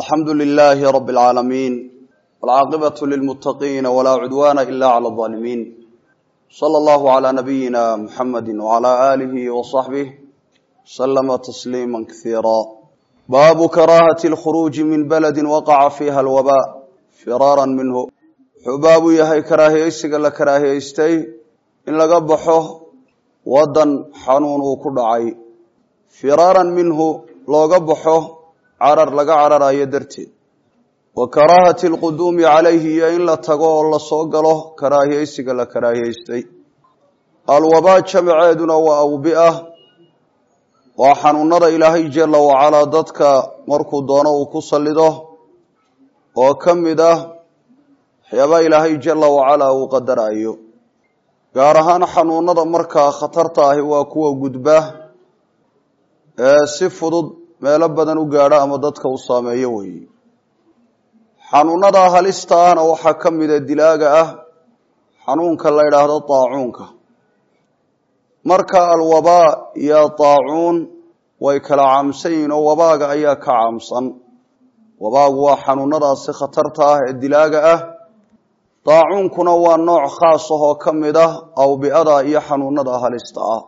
alxamdu lilaahi rabi اlcaalamiin wاlcaaqibatu lilmuttaqiina walaa cudwaana ila clى اظaalimiin slى allahu عlى nabiyina muxamadi wعlى aalihi waصaxbih slama tasliima kasiira baabu karaahati اlkhuruuji min baladi waqaca fiiha alwaba firaara minhu wuxuu baabu yahay karaahiyeysiga la karaahiyeystay in laga baxo wadan xanuun uu ku dhacay firaaran minhu looga baxo carar laga cararayo darteed wa karaahati alquduumi calayhi iyo in la tago oo lasoo galo karaahiyeysiga la karaahiyeystay alwabaa jamaceeduna waa awbi-a waa xanuunada ilaahay jala wacalaa dadka markuu doono uu ku sallido oo ka mid ah waxyaabaa ilaahay jala wacalaa uu qadarayo gaar ahaan xanuunada markaa khatarta ahi waa kuwa gudba ee si fudud meelo badan u gaadha ama dadka uu saameeyo weeye xanuunada halista ahna waxaa ka mida dilaaga ah xanuunka la yidhaahdo daacuunka marka alwabaa iyo daacuun way kala caamsan yihiin oo wabaaga ayaa ka caamsan wabaagu waa xanuunadaasi khatarta ah ee dilaaga ah daacuunkuna waa nooc khaas ah oo ka mid ah awbi-ada iyo xanuunada halista ah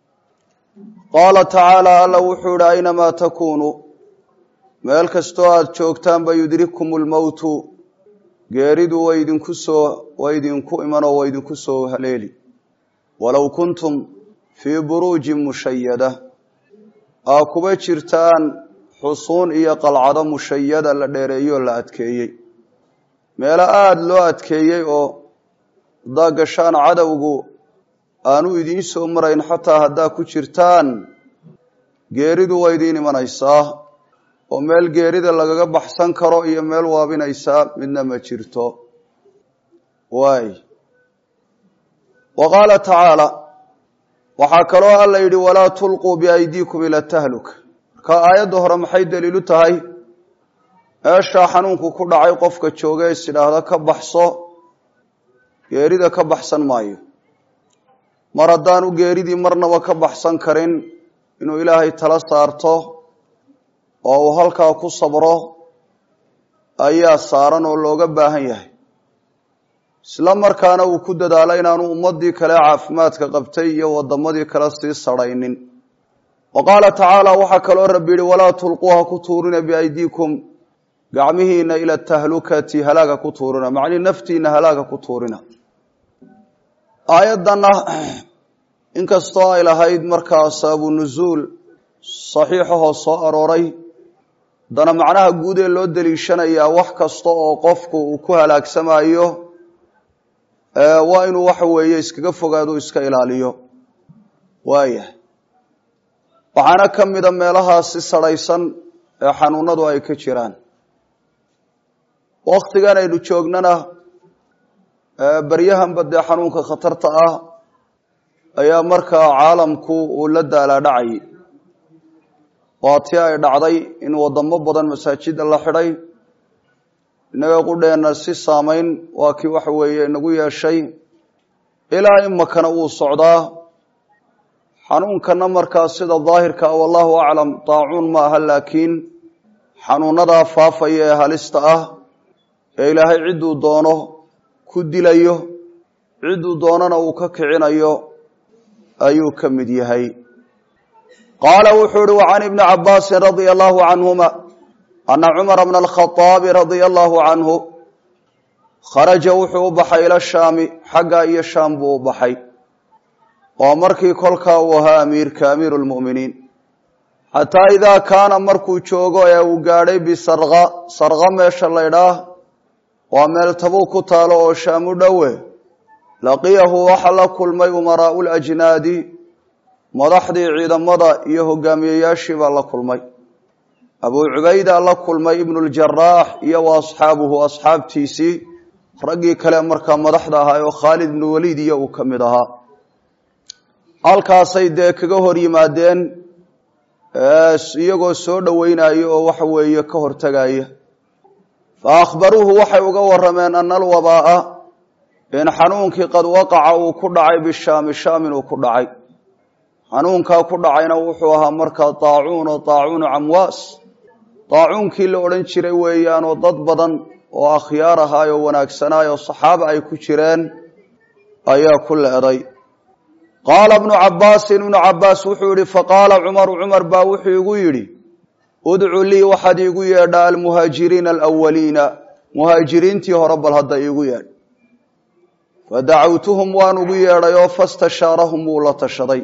qaala tacaala alla wuxuu yihi aynamaa takuunuu meel kastoo aada joogtaanba yudrikum lmowtu geeridu way idinku soo way idinku iman oo way idinku soo haleeli walow kuntum fii buruujin mushayada aa kuba jirtaan xusuun iyo qalcado mushayada la dheereeyoo la adkeeyey meelo aada loo adkeeyey oo haddaa gashaan cadowgu aanu idiin soo marayn xataa haddaa ku jirtaan geeridu waa idiin imanaysaa oo meel geerida lagaga baxsan karo iyo meel waabinaysaa midna ma jirto waay wa qaala tacaala waxaa kaloo alla yidhi walaa tulquu biaydiikum ila tahluka marka aayadda hore maxay daliilu tahay meeshaa xanuunku ku dhacay qofka jooga is idhaahda ka baxso geerida ka baxsan maayo mar haddaanu geeridii marnaba ka baxsan karin inuu ilaahay tala saarto oo uu halkaa ku sabro ayaa saaran oo looga baahan yahay isla markaana uu ku dadaalo inaanu ummadii kale caafimaadka qabtay iyo wadamadii kale sii sarhaynin wa qaala tacaala waxaa kaloo rabbi yihi walaa tulquuha ku tuurina biaydiikum gacmihiina ila tahlukati halaaga ku tuurina macnii naftiina halaaga ku tuurina aayaddanna inkastoo ay lahayd markaa sababu nusuul saxiixahoo soo arooray haddana macnaha guud ee loo daliishanayaa wax kasta oo qofku uu ku halaagsamayo waa inuu waxa weeye iskaga fogaado iska ilaaliyo waayahay waxaana ka mida meelahaasi sarhaysan ee xanuunadu ay ka jiraan waktigan aynu joognana baryahanba dee xanuunka khatarta ah ayaa markaa caalamku uu la daalaadhacayay waa tii ay dhacday in wadamo badan masaajida la xidhay innaga qudheenna si saamayn waa kii waxa weeye inagu yeeshay ilaa imakana wuu socdaa xanuunkana markaa sida daahirka ah wallahu aclam daacuun ma aha laakiin xanuunadaa faafaya ee halista ah ee ilaahay cidduu doono ku dilayo cidduu doonana uu ka kicinayo ayuu ka mid yahay qaala wuxuu uhi wacan ibni cabaasin radia allahu canhuma ana cumara bna alkhaaabi radia allahu canhu kharaja wuxuu u baxay ila shaami xagga iyo shaam buu u baxay oo markii kolkaa uu ahaa amiirka amiiru lmu'miniin xataa idaa kaana markuu joogo ee uu gaadhay bisarqa sarqa meesha laydhaah waa meel tabuu ku taalo oo shaam u dhowe laqiyahu waxa la kulmay umaraau lajnaadi madaxdii ciidamada iyo hogaamiyeyaashii baa la kulmay abuu cubayda la kulmay ibnu ljaraax iyo wa asxaabuhu asxaabtiisii raggii kale markaa madaxda ahaa oo khaalid ibnu waliid iyo uu ka mid ahaa halkaasay dee kaga hor yimaadeen iyagoo soo dhoweynayo oo waxa weeye ka hortegaya fa akhbaruuhu waxay uga warameen ana alwabaa'a in xanuunkii qad waqaca uu ku dhacay bishaami shaam inuu ku dhacay xanuunkaa ku dhacayna wuxuu ahaa markaa daacuun oo daacuunu camwaas daacuunkii la odhan jiray weeyaan oo dad badan oo akhyaar ahaay oo wanaagsanaay oo saxaaba ay ku jireen ayaa ku leeday qaala ibnu cabbaasin ibnu cabbaas wuxuu yihi faqaala cumaru cumar baa wuxuu igu yidhi udcu lii waxaad iigu yeedhaa almuhaajiriina alawaliina muhaajiriintii hore bal hadda iigu yeedh fadacawtuhum waan ugu yeedhay oo fastashaarahum wuu la tashaday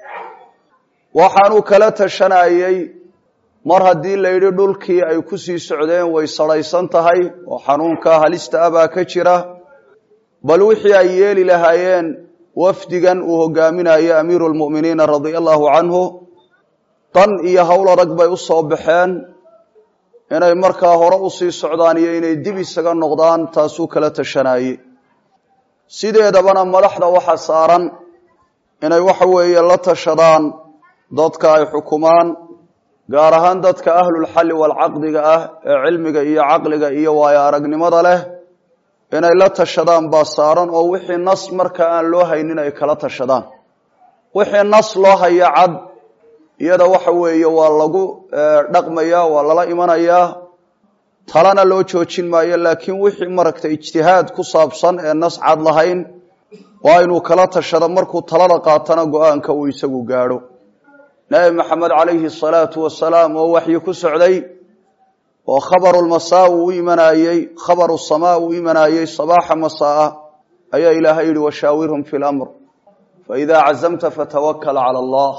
waxaanu kala tashanayey mar haddii la yidhi dhulkii ay ku sii socdeen way sarhaysan tahay oo xanuunka halista ah baa ka jira bal wixii ay yeeli lahaayeen wafdigan uu hogaaminayo amiiru lmu'miniina radia allahu canhu dan iyo howl adag bay u soo baxeen inay markaa hore u sii socdaan iyo inay dib isaga noqdaan taasuu kala tashanayey sideedabana madaxda waxa saaran inay waxa weeye la tashadaan dadka ay xukumaan gaar ahaan dadka ahlulxalli waalcaqdiga ah ee cilmiga iyo caqliga iyo waayo aragnimada leh inay la tashadaan baa saaran oo wixii nas marka aan loo haynin ay kala tashadaan wixii nas loo haya cad iyada waxa weeye waa lagu dhaqmayaa waa lala imanayaa talana loo joojin maayo laakiin wixii maragtay ijtihaad ku saabsan ee nas cad lahayn waa inuu kala tashado markuu talada qaatana go-aanka uu isagu gaadho nabi maxamed calayhi salaatu wasalaam oo waxyi ku socday oo khabaru lmasaa uu u imanayey khabaru samaa uu imanayey sabaaxa masaa ayaa ilaahay yihi washaawirhum fi lamr faidaa cazamta fatawakal cala allah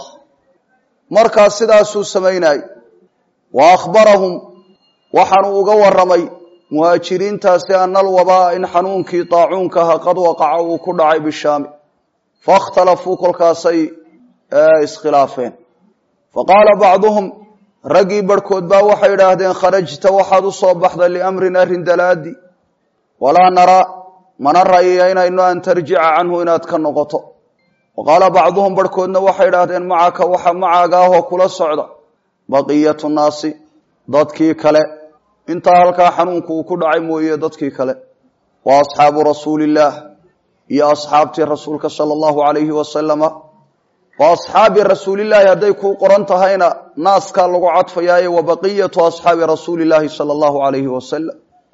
markaa sidaasuu samaynayey wa akhbarahum waxaanu uga waramay muhaajiriintaasi ana alwabaa in xanuunkii daacuunkaha qad waqaca uu ku dhacay bishaami faاkhtalafuu kolkaasay iskhilaafeen faqaala bacduhum raggii barhkood baa waxay idhaahdeen kharajta waxaad u soo baxday liamrin arrin dalaadi walaa naraa mana rayaynayno an tarjica canhu inaad ka noqoto wa qaala bacduhum barhkoodna waxay idhaahdeen macaka waxa macaaga ahoo kula socda baqiyatu naasi dadkii kale intaa halkaa xanuunku uu ku dhacay mooye dadkii kale wa asxaabu rasuulillaah iyo asxaabtii rasuulka sala allahu calayhi wasalama wa asxaabi rasuulillaahi hadday kuu qoran tahayna naaskaa lagu cadfayaaye wa baqiyatu asxaabi rasuulillaahi sala allahu calayhi wasalam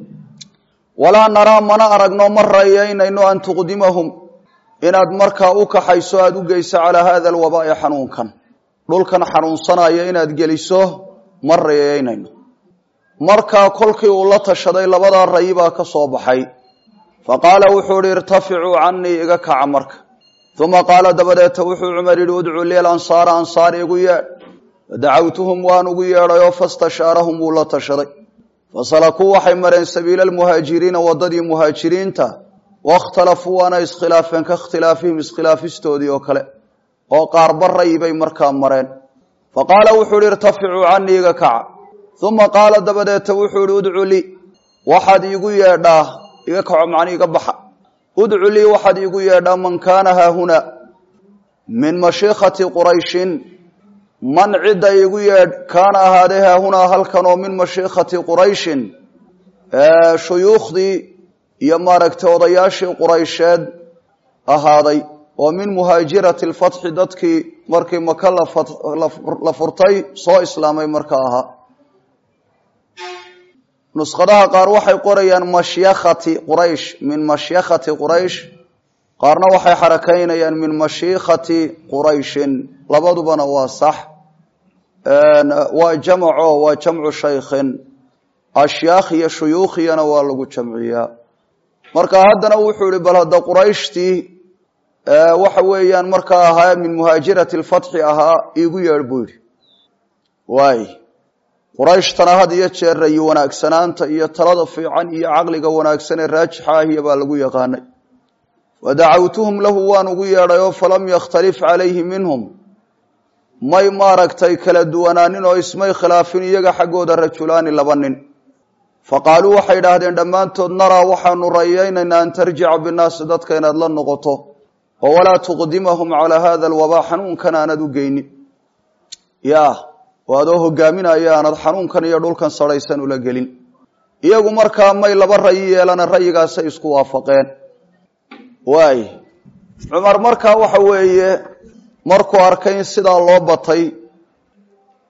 walaa naraa mana aragno ma rayaynayno an tuqdimahum inaad markaa u kaxayso aada u geyso calaa hada alwabaa'i xanuunkan dhulkan xanuunsanaya inaad geliso ma rayaynayno markaa kolkii uu la tashaday labadaa rayi baa ka soo baxay fa qaala wuxuu ihi irtaficuu canii iga kaca marka uma qaala dabadeeta wuxuu cumar yidhi udcuu li ansaara ansaar igu yeedh fadacawtuhum waan ugu yeedhayoo fastashaarahum wuu la tashaday fasalakuu waxay mareen sabiila almuhaajiriina waddadii muhaajiriinta waاkhtalafuu waana iskhilaafeen ka ikhtilaafihim iskhilaafistoodii oo kale oo qaarba rayi bay markaa mareen fa qaala wuxuu ihi irtaficuu canii iga kaca uma qaala dabadeeta wuxuu ihi udcu lii waxaad iigu yeedhaa iga kaco macni iga baxa udcu lii waxaad iigu yeedhaa man kaana haahuna min mashiikhati qurayshin man cidda iigu yeedh kaana ahaadee haahunaa halkan oo min mashiikhati qurayshin shuyuukhdii iyo maaragtay odayaashii quraysheed ahaaday oo min muhaajirati lfatxi dadkii markii maka la furtay soo islaamay marka ahaa nuskhadaha qaar waxay qorayaan mashyakhati quraysh min mashyakhati quraysh qaarna waxay xarakaynayaan min mashiikhati qurayshin labadubana waa sax waa jamco waa jamcu shaykhin ashyaakh iyo shuyuukhiyana waa lagu jamciyaa marka haddana wuxuu ihi bal hadda qurayshtii waxa weeyaan markaa ahaa min muhaajirati lfatxi ahaa iigu yeedh buu yidhi waay qurayshtana had iyo jeer rayi wanaagsanaanta iyo talada fiican iyo caqliga wanaagsan ee raajixa ahiya baa lagu yaqaanay wadacawtuhum lahu waan ugu yeedhay oo falam yakhtalif calayhi minhum may maaragtay kala duwanaanin oo ismay khilaafin iyaga xaggooda rajulaani laba nin faqaaluu waxay idhaahdeen dhammaantood naraa waxaanu rayaynaynaa an tarjica binaasi dadka inaad la noqoto oo walaa tuqdimahum calaa hada alwabaa xanuunkan aanad u geynin ya oo adoo hogaaminaya aanad xanuunkan iyo dhulkan sarhaysan ula gelin iyagu markaa may laba rayi yeelana rayigaasay isku waafaqeen waay cumar markaa waxa weeye markuu arkay in sidaa loo batay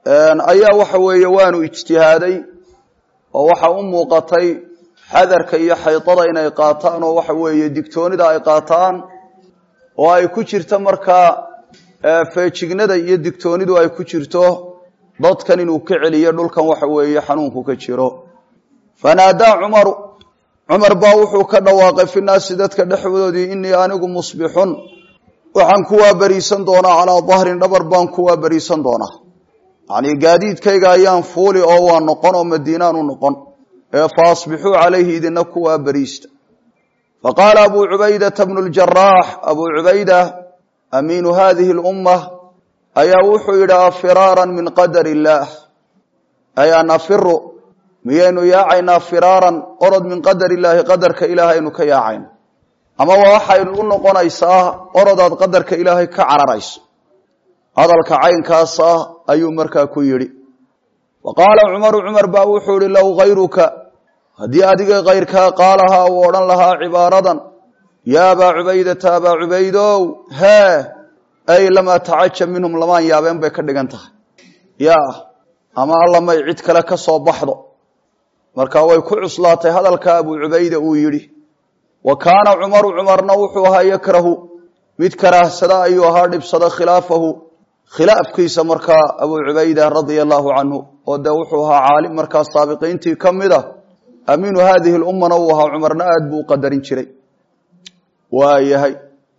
ayaa waxa weeye waanu ijtihaaday oo waxa u muuqatay xadarka iyo xaydada inay qaataan oo waxa weeye digtoonida ay qaataan oo ay ku jirto markaa feejignada iyo digtoonidu ay ku jirto dadkan inuu ka celiyo dhulkan waxa weeye xanuunku ka jiro fanaadaa cumaru cumar baa wuxuu ka dhawaaqay fi naasi dadka dhexdoodii inii anigu musbixun waxaan ku waabariisan doonaa calaa dahrin dhabar baan ku waabariisan doonaa yacnii gaadiidkayga ayaan fuuli oo waa noqon oo madiinaan u noqon ee fa asbixuu calayhi idina ku waabariista faqaala abuu cubaydata bnu ljaraax abuu cubayda amiinu hadihi lumma ayaa wuxuu yidhi afiraaran min qadar illaah ay an afiru miyaynu yaacaynaa firaaran orod min qadar illaahi qadarka ilaahaynu ka yaacayna ama waa waxaynu u noqonaysaa orodaad qadarka ilaahay ka cararayso hadalka caynkaasa ayuu markaa ku yidhi wa qaala cumaru cumar baa wuxuu ihi low hayruka haddii adiga kayrkaa qaalahaa uu odhan lahaa cibaaradan yaa abaa cubaydata abaa cubaydow hee ay lamaa tacajab minhum lamaan yaabeen bay ka dhigan tahay yaa ama allamay cid kale ka soo baxdo marka way ku cuslaatay hadalka abuu cubayda uu yidhi wa kaana cumaru cumarna wuxuu ahaa yakrahu mid karaahsada ayuu ahaa dhibsada khilaafahu khilaafkiisa markaa abuu cubayda radia allahu canhu oo dee wuxuu ahaa caalim markaa saabiqiintii ka mid a amiinu haadihi lummana uu ahaa cumarna aad buu u qadarin jiray waayahay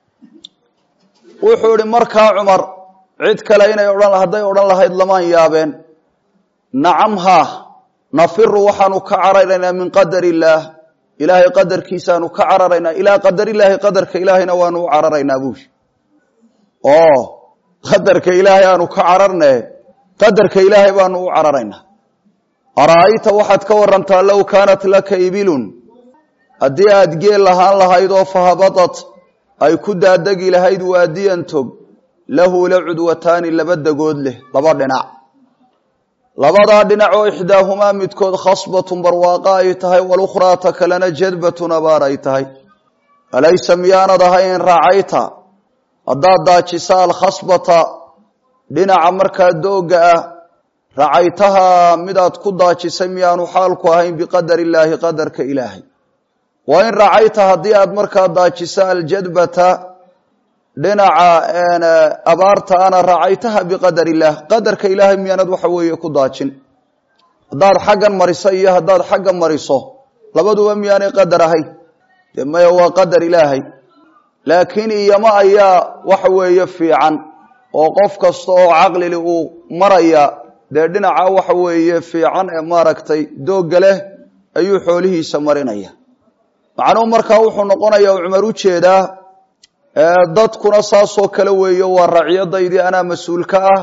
wuxuu ihi markaa cumar cid kale inay odhan hadday odhan lahayd lamaan yaabeen nacam haa nafiru waxaanu ka cararaynaa min qadar illaah ilaahay qadarkiisaanu ka cararaynaa ilaa qadarillaahi qadarka ilaahayna waanu u cararaynaa buushi oo qadarka ilaahay aanu ka cararne qadarka ilaahay baanu u cararaynaa ara'ayta waxaad ka warantaa low kaanat laka ibilun haddii aad geel lahaan lahayd oo fahabadat ay ku daadegi lahayd waadiyan tog lahu la cudwataani laba degood leh laba dhinac labadaa dhinac oo ixdaahumaa midkood khasbatun barwaaqa ay tahay walukhraa ta kalena jadbatun abaar ay tahay alaysa miyaanad ahayn raacayta haddaad daajisa alkhasbata dhinaca markaa doogga ah racaytahaa midaad ku daajisay miyaanu xaalku ahayn biqadar illaahi qadarka ilaahay wa in racayta haddii aad markaa daajisa aljadbata dhinaca abaarta ana racaytaha biqadar illaah qadarka ilaahay miyaanad waxa weeye ku daajin haddaad xaggan mariso iyo haddaad xagga mariso labaduba miyaanay qadar ahayn dee maya waa qadar ilaahay laakiin iyama ayaa waxa weeye fiican oo qof kasta oo caqlili uu maraya dee dhinaca waxa weeye fiican ee maaragtay doogga leh ayuu xoolihiisa marinaya macnuhu markaa wuxuu noqonaya u cumar u jeedaa dadkuna saasoo kale weeye waa racyadaydii anaa mas-uulka ah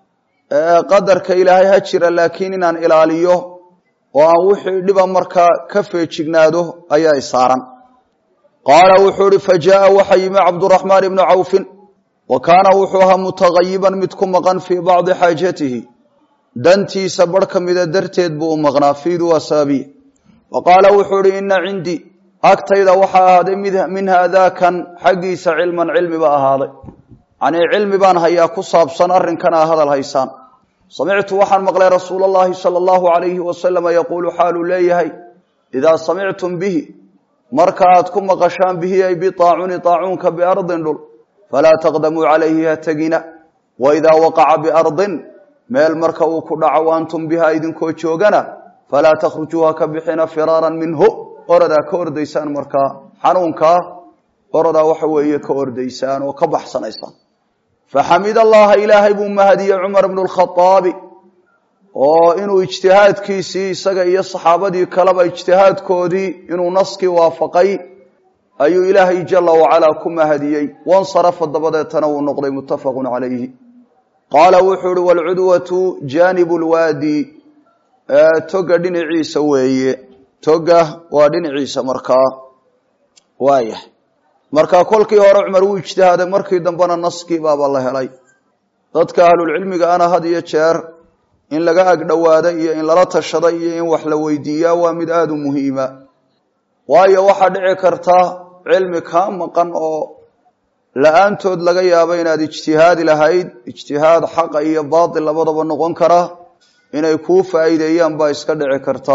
qadarka ilaahay ha jira laakiin inaan ilaaliyo oo aan wixii dhiba markaa ka feejignaado ayaa isaaran qaala wuxuu ihi fa jaaa waxa yimi cabduraxmaan ibnu cawfin wa kaana wuxuu ahaa mutagayiban mid ku maqan fii bacdi xaajatihi dantiisa bar ka mida darteed buu u maqnaa fiidu asaabiya wa qaala wuxuu ihi ina cindii agtayda waxaa ahaaday min haadaakan xaggiisa cilman cilmi ba ahaaday yanii cilmi baan hayaa ku saabsan arrinkan aa hadal haysaan samictu waxaan maqlay rasuul allahi sala allahu alayhi wasalama yaquulu xaaluu leeyahay idaa samictum bihi marka aad ku maqashaan bihi ay biaacuni aacuunka biardin dhul falaa taqdamuu calayhi ha tegina wa idaa waqaca biardin meel marka uu ku dhaco antum biha idinkoo joogana falaa takhrujuu ha ka bixina firaaran minhu oradaa ka ordaysaan markaa xanuunkaa oradaa waxa weeye ka ordaysaan oo ka baxsanaysaan faxamid allaha ilaahay buu mahadiyey cumar bnu lkhaaabi oo inuu ijtihaadkiisii isaga iyo saxaabadii kaleba ijtihaadkoodii inuu naskii waafaqay ayuu ilaahay jala wacalaa ku mahadiyey wansarafa dabadeetana wuu noqday muttafaqun calayhi qaala wuxuu ihi waalcudwatu jaanibu lwaadi toga dhinaciisa weeye toga waa dhinaciisa markaa waayahay marka kolkii hore cumar wuu ijtihaaday markii dambena naskii baaba la helay dadka ahlulcilmiga ana had iyo jeer in laga agdhowaada iyo in lala tashada iyo in wax la weydiiyaa waa mid aada u muhiima waayo waxaa dhici karta cilmi kaa maqan oo la-aantood laga yaabo inaad ijtihaadi lahayd ijtihaad xaqa iyo baatil labadaba noqon kara inay kuu faa'iideeyaan baa iska dhici karta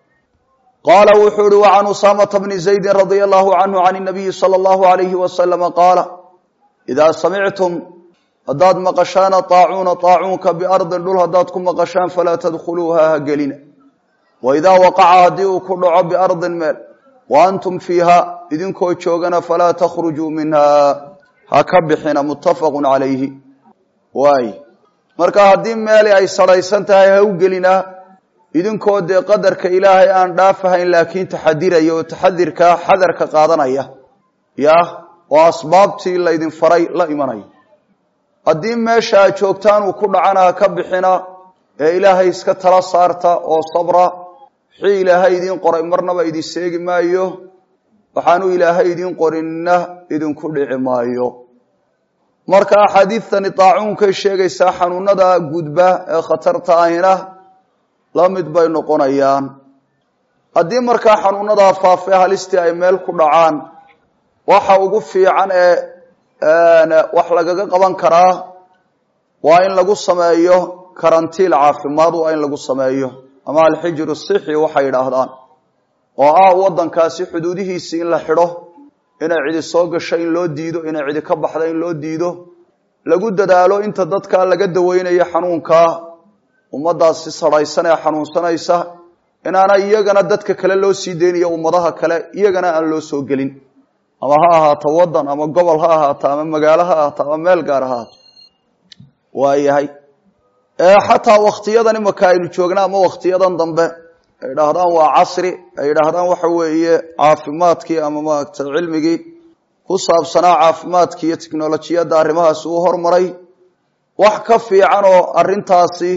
qaala wuxuu uhi wa can usaamata bni zaydin radia allahu canhu can inabiyi sala allahu alayhi wasalama qaala idaa samictum haddaad maqashaana taacuuna taacuunka biardin dhul haddaad ku maqashaan falaa tadkhuluuha ha gelina wa idaa waqaca haddii uu ku dhaco biardin meel wa antum fiiha idinkoo joogana falaa takhrujuu minha ha ka bixina muttafaqu calayhi waay marka haddii meeli ay sarhaysan tahay ha u gelinaa idinkoo dee qadarka ilaahay aan dhaafahayn laakiin taxadiraya oo taxadirka xadarka qaadanaya yah oo asbaabtii laydin faray la imanaya haddii meesha aad joogtaan uu ku dhacana ha ka bixina ee ilaahay iska tala saarta oo sabra wixii ilaahay idiin qoray marnaba idin seegi maayo waxaanu ilaahay idiin qorinna idinku dhici maayo marka axaadiidtani daacuunkay sheegaysaa xanuunada gudba ee khatarta ahina la mid bay noqonayaan haddii markaa xanuunadaa faafee halistii ay meel ku dhacaan waxa ugu fiican ee wax lagaga qaban karaa waa in lagu sameeyo karantiil caafimaad waa in lagu sameeyo ama alxijru sixi waxay yidhaahdaan oo ah waddankaasi xuduudihiisii in la xidho inay cidi soo gasho in loo diido inay cidi ka baxda in loo diido lagu dadaalo inta dadkaa laga daweynayo xanuunkaa ummaddaasi sarhaysan ee xanuunsanaysa inaana iyagana dadka kale loo sii deynayo ummadaha kale iyagana aan loo soo gelin ama ha ahaato waddan ama gobol ha ahaato ama magaalo ha ahaato ama meel gaar ha ahaato waayahay xataa waktiyadan imaka aynu joogna ama waktiyadan dambe ay idhaahdaan waa casri ay idhaahdaan waxa weeye caafimaadkii ama maaragta cilmigii ku saabsanaa caafimaadkii iyo tiknolojiyadda arrimahaasi uu hormaray wax ka fiican oo arrintaasi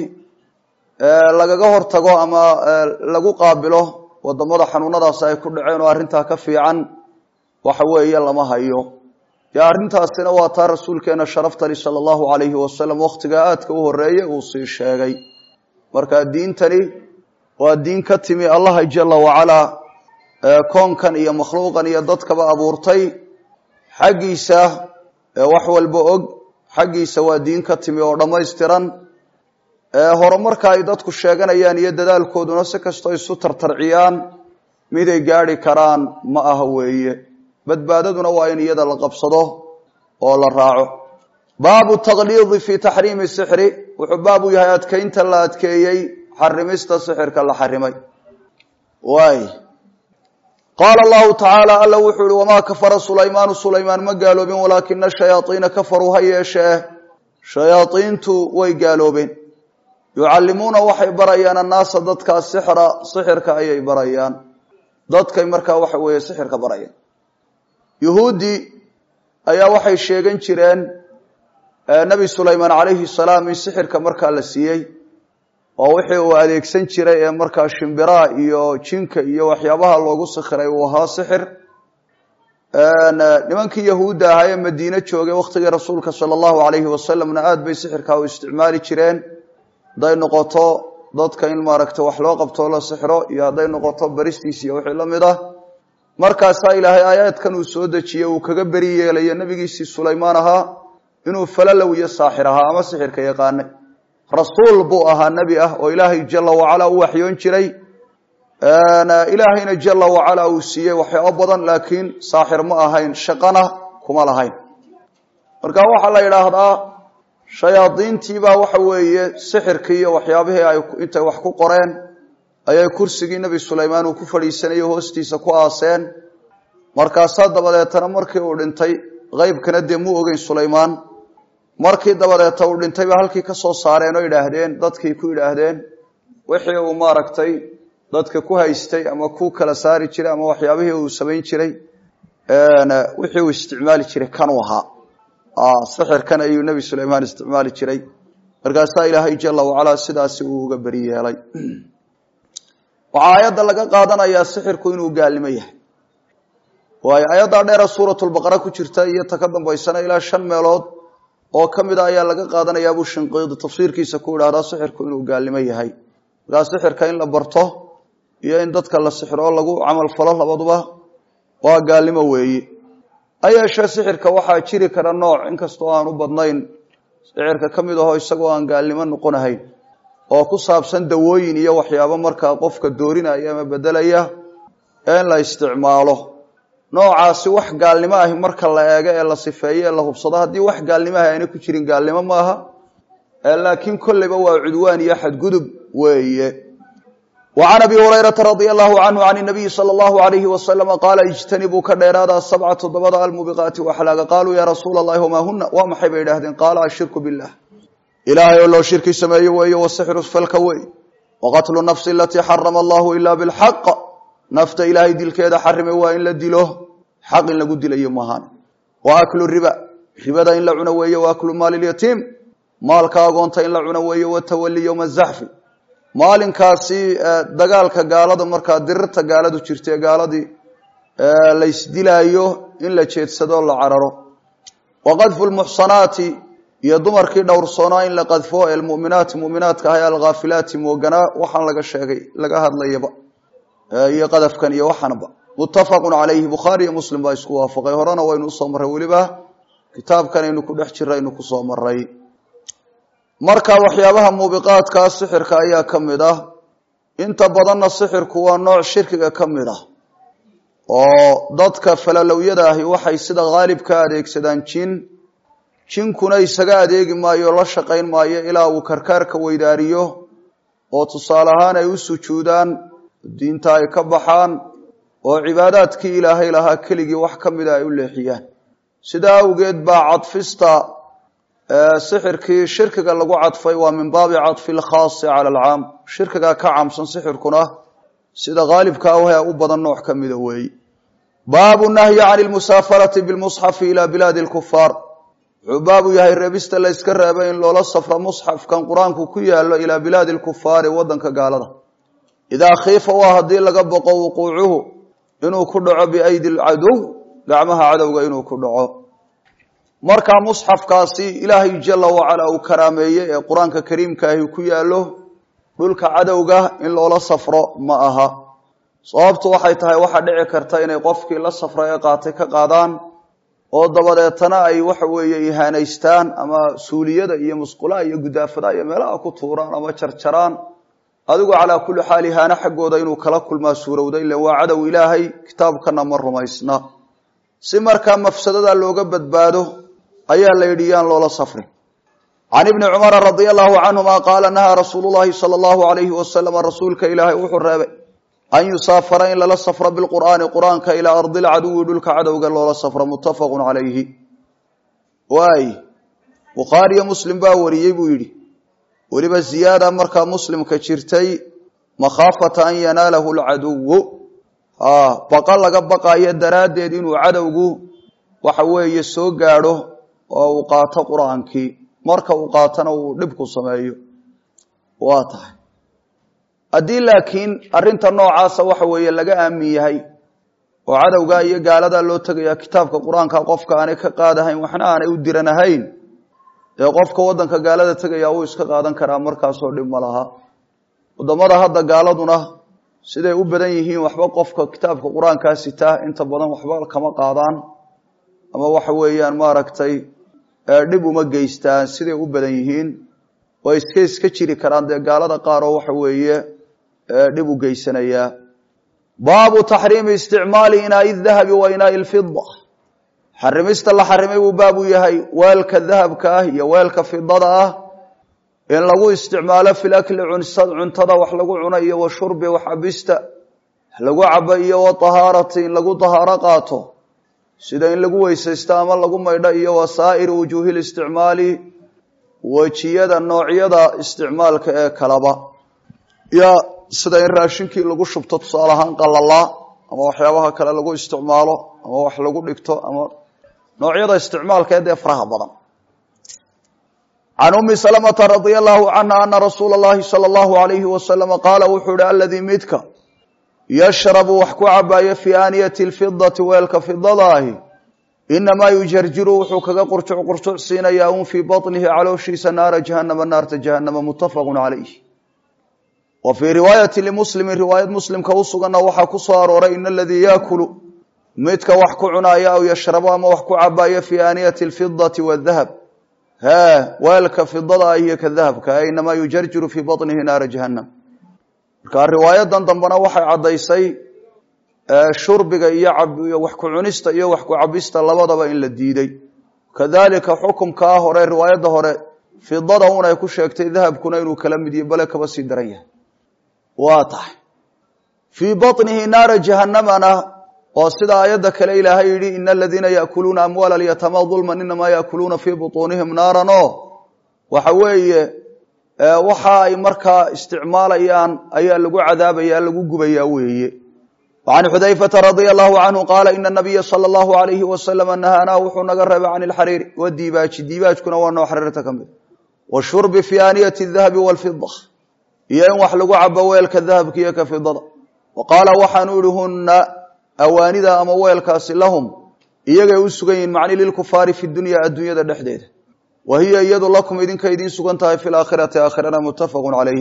lagaga hortago ama lagu qaabilo wadamada xanuunadaasi ay ku dhaceen oo arrintaa ka fiican waxa weeye lama hayo dee arrintaasina waa taa rasuulkeena sharaftani sala allahu alayhi wasalam wakhtigaa aadka u horeeye uu sii sheegay marka diintani waa diin ka timi allaha jala wacalaa koonkan iyo makhluuqan iyo dadkaba abuurtay xaggiisa wax walba og xaggiisa waa diin ka timi oo dhammaystiran horumarka ay dadku sheeganayaan iyo dadaalkooduna si kastoo isu tartarciyaan miday gaadhi karaan ma aha weeye badbaadaduna waa in iyada la qabsado oo la raaco baabu taqliidi fi taxriimi sixri wuxuu baab u yahay adkeynta la adkeeyey xarimista sixirka la xarimay waay qaala allahu tacaala alla wuxuu yihi wamaa kafara sulaymaanu sulaymaan ma gaaloobin walaakina shayaaiina kafaruu ha yeeshee shayaaiintu way gaaloobeen yucallimuuna waxay barayaan annaasa dadkaa sixra sixirka ayay barayaan dadkay markaa waxa weeye sixirka barayaan yuhuuddii ayaa waxay sheegan jireen nebi sulaymaan calayhi salaam in sixirka markaa la siiyey oo wixii uu adeegsan jiray ee markaa shimbiraha iyo jinka iyo waxyaabaha loogu sikhiray uu ahaa sixir nimankii yahuudda ahaa ee madiine joogay wakhtigii rasuulka sala allahu alayhi wasalamna aada bay sixirkaa u isticmaali jireen hadday noqoto dadka in maaragta wax loo qabtoo la sixro iyo hadday noqoto baristiis iyo wixii la mid ah markaasaa ilaahay aayaadkan uu soo dejiyey uu kaga beri yeelayo nebigiisii sulaymaan ahaa inuu falalow iyo saaxir ahaa ama sixirka yaqaanay rasuul buu ahaa nebi ah oo ilaahay jala wacalaa u waxyoon jiray ilaahayna jala wacalaa uu siiyey waxyaabo badan laakiin saaxir ma ahayn shaqana kuma lahayn marka waxaa la yidhaahdaa shayaadiintiibaa waxa weeye sixirkii iyo waxyaabihii ay intay wax ku qoreen ayay kursigii nebi sulaymaan uu ku fadhiisanayay hoostiisa ku aaseen markaasaa dabadeetana markii uu dhintay qeybkana dee muu ogeyn sulaymaan markii dabadeeta uu dhintayba halkii ka soo saareen oo idhaahdeen dadkii ku idhaahdeen wixii uu maaragtay dadka ku haystay ama ku kala saari jiray ama waxyaabihii uu samayn jiray wixii uu isticmaali jiray kanuu ahaa sixirkan ayuu nebi sulaymaan isticmaali jiray markaasaa ilaahay jala wacalaa sidaasi uu uga beri yeelay waxaa aayadda laga qaadanayaa sixirku inuu gaalnimo yahay waayo aayaddaa dheera suuratulbaqara ku jirta iyo ta ka dambaysana ilaa shan meelood oo ka mida ayaa laga qaadanayaa buu shinqiidi tafsiirkiisa ku idhahdaa sixirku inuu gaalnimo yahay markaa sixirka in la barto iyo in dadka la sixiro lagu camal falo labaduba waa gaalnimo weeye ayeeshee sixirka waxaa jiri kara nooc inkastoo aan u badnayn sixirka ka mid aho isagoo aan gaalnimo noqonahayn oo ku saabsan dawooyin iyo waxyaabo markaa qofka doorinaya ama bedelaya ee in la isticmaalo noocaasi wax gaalnimo ahi marka la eego ee la sifeeyo ee la hubsado haddii wax gaalnimo ahi ayna ku jirin gaalnimo maaha laakiin kolleyba waa cudwaan iyo xadgudub weeye wa can abi hurayrata radia allahu canhu can nabiyi sala allahu alayhi wasalama qaala ijtanibuu ka dheeraada sabca toddobada almubiqaati waxlaaga qaaluu yaa rasuula allahi wamaa huna waa maxay bay idhahdeen qaala ashirku billah ilaahay oo loo shirki sameeye weeye wasixru falka wey waqatlu nafsi alatii xarama allahu ila bilxaq nafta ilaahay dilkeeda xarimay waa in la dilo xaq in lagu dilayo maahaan wa aklu riba ribada in la cuno weeye wa aklu maali lyatiim maalka agoonta in la cuno weeye watawali yowma zaxfi maalinkaasi dagaalka gaalada markaa dirirta gaaladu jirta ee gaaladii laysdilaayo in la jeedsado la cararo wa qadfu lmuxsanaati iyo dumarkii dhowrsoonaa in la qadfo ee muminaati muminaadka ahay alghaafilaati mooganaa waxaan laga sheegay laga hadlayaba iyo qadafkan iyo waxaanba muttafaqun calayhi bukhaari iyo muslim baa isku waafaqay horena waynu usoo marray weliba kitaabkan aynu ku dhex jira aynu kusoo maray marka waxyaabaha muubiqaadkaa sixirka ayaa ka mid ah inta badanna sixirku waa nooc shirkiga ka mid ah oo dadka falalowyada ahi waxay sida haalib ka adeegsadaan jin jinkuna isaga adeegi maayo la shaqayn maayo ilaa uu karkaarka weydaariyo oo tusaale ahaan ay u sujuudaan diinta ay ka baxaan oo cibaadaadkii ilaahay lahaa keligii wax ka mida ay u leexiyaan sidaa awgeed baa cadfista sixirkii shirkiga lagu cadfay waa min baabi cadfi lkhaasi cala alcaam shirkigaa ka caamsan sixirkuna sida haalibka ah u badan nooc ka mida weeye baabu nahyi can lmusaafarati bilmusxafi ila bilaadi lkufaar wuxuu baabu yahay reebista la yska reebay in loola safro musxafkan qur-aanku ku yaalo ilaa bilaadi lkufaari wadanka gaalada idaa khiifa waa haddii laga boqo wuquucuhu inuu ku dhaco biaydi lcadow gacmaha cadowga inuu ku dhaco markaa musxafkaasi ilaahay jala wacala uu karaameeyey ee qur-aanka kariimkaahi ku yaalo dhulka cadowga in loola safro ma aha sababtu waxay tahay waxaa dhici karta inay qofkii la safra ee qaatay ka qaadaan oo dabadeetana ay waxa weeye ihaanaystaan ama suuliyada iyo musqulaha iyo gudaafadaha iyo meelaha ku tuuraan ama jarjaraan adigu calaa kulli xaal ihaano xaggooda inuu kala kulmaa suurowda ila waa cadow ilaahay kitaabkana ma rumaysna si markaa mafsadada looga badbaado ayaa la yidhi yaan loola safrin can ibni cumara radia allahu canhuma qaala nahaa rasuulu llahi sala allahu alayhi wasalama rasuulka ilaahay wuxuu reebay an yusaafara in lala safro bilqur'aani qur-aanka ilaa ardi lcaduwi dhulka cadowga loola safro muttafaqun calayhi waay bukhaariyo muslim baa wariyey buu yidhi weliba ziyaada markaa muslimka jirtay makhaafata an yanaalahu lcaduwu baqa laga baqayo daraaddeed inuu cadowgu waxa weeye soo gaadho oo uu qaato qur-aankii marka uu qaatona uu dhibku sameeyo waa tahay haddii laakiin arrinta noocaasa waxa weeye laga aamin yahay oo cadowga iyo gaaladaa loo tegaya kitaabka qur-aanka qofka aanay ka qaadahayn waxna aanay u diranahayn dee qofka waddanka gaalada tegaya uu iska qaadan karaa markaasoo dhib ma laha wadamada hadda gaaladuna siday u badan yihiin waxba qofka kitaabka qur-aankaa sitaa inta badan waxba kama qaadaan ama waxa weeyaan maaragtay dhib uma geystaan siday u badan yihiin way iska iska jiri karaan dee gaalada qaar oo waxa weeye dhib u geysanayaa baabu taxriimi isticmaali inaai dahabi wa inaai lfida xarimista la xarimay buu baabu yahay weelka dahabka ah iyo weelka fidada ah in lagu isticmaalo fi lakli cuntada wax lagu cuno iyo wa shurbi wax cabista lagu cabo iyo wa tahaarati in lagu tahaaro qaato sida in lagu weysaysto ama lagu maydho iyo wasaa'iri wujuuhi listicmaali wejiyada noocyada isticmaalka ee kalaba ya sida in raashinkii lagu shubto tusaale ahaan qalalaa ama waxyaabaha kale lagu isticmaalo ama wax lagu dhigto ama noocyada isticmaalka ee dee faraha badan can umi salamata radia allahu canha ana rasuula اllahi salى allahu alayhi wasalama qaala wuxuu ihi aladii midka yashrabu wax ku cabaayo fii aaniyati lfidati weelka fidada ahi inamaa yujarjiru wuxuu kaga qurjuc qurjuc siinayaa un fii baطnihi calooshiisa naara jahanama naarta jahanama mutafaqu calayh wa fii riwaayati limuslimi riwaayad muslimka u suganna waxaa ku soo arooray in aladii yaakulu midka wax ku cunaayo aw yashrabo ama wax ku cabaayo fii aaniyati alfidati waadahab hee weelka fidada ah iyo ka dahabka inamaa yujarjiru fii baطnihi naara jahannam marka riwaayadan dambena waxay caddaysay shurbiga iyo wax ku cunista iyo wax ku cabista labadaba in la diiday kadalika xukumkaa hore riwaayadda hore fidada un ay ku sheegtay dahabkuna inuu kala mid yahy bale kaba sii daran yahay waa tahay fii baطnihi naara jahannamana oo sida aayadda kale ilaahay yidhi ina aladiina yaakuluuna amwaala alyatama dulman inamaa yaakuluuna fii buطuunihim naaran o waxa weeye waxa ay markaa isticmaalayaan ayaa lagu cadaabaya lagu gubaya weeye وعن xudayfةa radي الlahu canhu qaala ina الnabiya slى الlahu عalayhi waslama nahaanaa wuxuu naga reebay can اlxariiri wadiibaaji diibaajkuna waa noo xariirta ka mid washurbi fi aaniyati الdahabi wاlfida iyo in wax lagu cabo weelka dahabka iyo ka fidada wa qaala waxaanu ihi huna awaanida ama weelkaasi lahum iyagay u sugan yihin macni lilkufaari fi dunya addunyada dhexdeeda wa hiya iyadu lakum idinka idiin sugan tahay fi laakhirati aakhirana mutafaq calayhi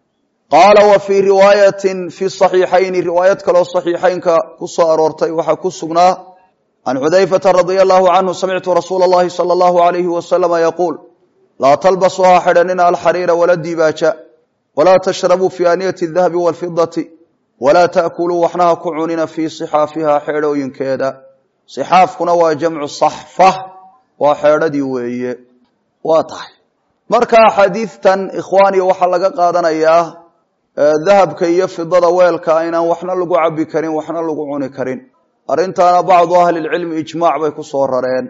qaala wa fii riwaayatin fi saxiixayni riwaayad kaloo saxiixaynka ku soo aroortay waxaa ku sugnaa can xudayfata radia allahu canhu samictu rasuula allahi sala allahu alayhi wasalama yaquul laa talbasuu ha xidhanina alxariira wala dibaaja walaa tashrabuu fi aaniyati dahabi waalfidati walaa ta'kuluu waxna ha ku cunina fii sixaafiha xeedhooyinkeeda sixaafkuna waa jamcu saxfa waa xeedhadii weeye waa tahay marka axaadiidtan ikhwaaniya waxaa laga qaadanayaa dahabka iyo fidada weelka inaan waxna lagu cabi karin waxna lagu cuni karin arrintaana bacdu ahlilcilmi ijmaac bay ku soo rareen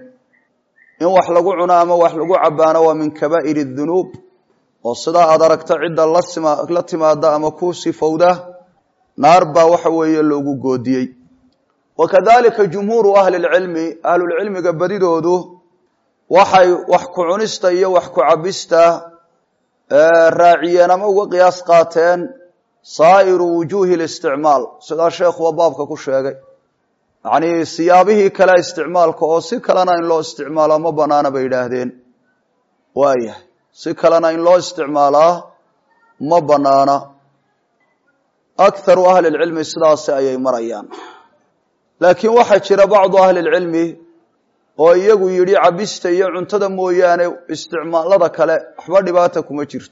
in wax lagu cuno ama wax lagu cabaano waa min kabaa'ir dunuub oo sidaa aad aragta cidda la timaada ama ku sifowda naar baa waxa weeye loogu goodiyey wa kadalika jumhuuru ahli lcilmi ahlulcilmiga badidoodu waxay wax ku cunista iyo wax ku cabista raaciyeen ama uga qiyaas qaateen saa'iru wujuuhi listicmaal sidaa sheekhuba baabka ku sheegay yacnii siyaabihii kale isticmaalka oo si kalena in loo isticmaalaa ma banaana bay yidhaahdeen waayahay si kalena in loo isticmaalaa ma banaana akharu ahli lcilmi sidaasi ayay marayaan laakiin waxaa jira bacdu ahli lcilmi oo iyagu yidhi cabista iyo cuntada mooyaane isticmaalada kale waxba dhibaata kuma jirto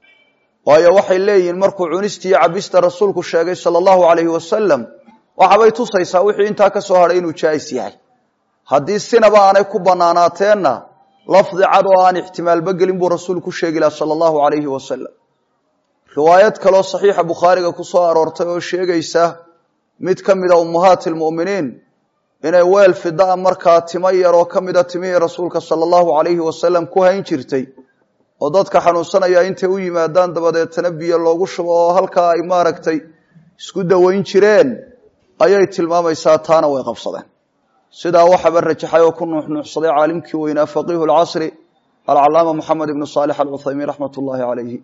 waayo waxay leeyihiin markuu cunista iyo cabista rasuulku sheegay sala allahu alayhi wasalam waxabay tusaysaa wixii intaa ka soo hadhay inuu jaais yahay haddii sinaba aanay ku banaanaateenna lafdi cad oo aan ixtimaalba gelin buu rasuulku sheegi laha sala allahu alayhi wasalam riwaayad kaloo saxiixa bukhaariga ku soo aroortay oo sheegaysa mid ka mida ummahaati lmu'miniin inay weel fidaa markaa timo yar oo ka mida timihii rasuulka sala allahu alayhi wasalam ku hayn jirtay oo dadka xanuunsanaya intay u yimaadaan dabadeetana biyo loogu shubo oo halkaa ay maaragtay isku dawayn jireen ayay tilmaamaysaa taana way qabsadeen sidaa waxaba rajaxay oo ku nuuxnuuxsaday caalimkii weynaa faqiihu lcasri alcalaama moxamed ibnu saalix alcuthaymiin raxmat ullaahi calayhi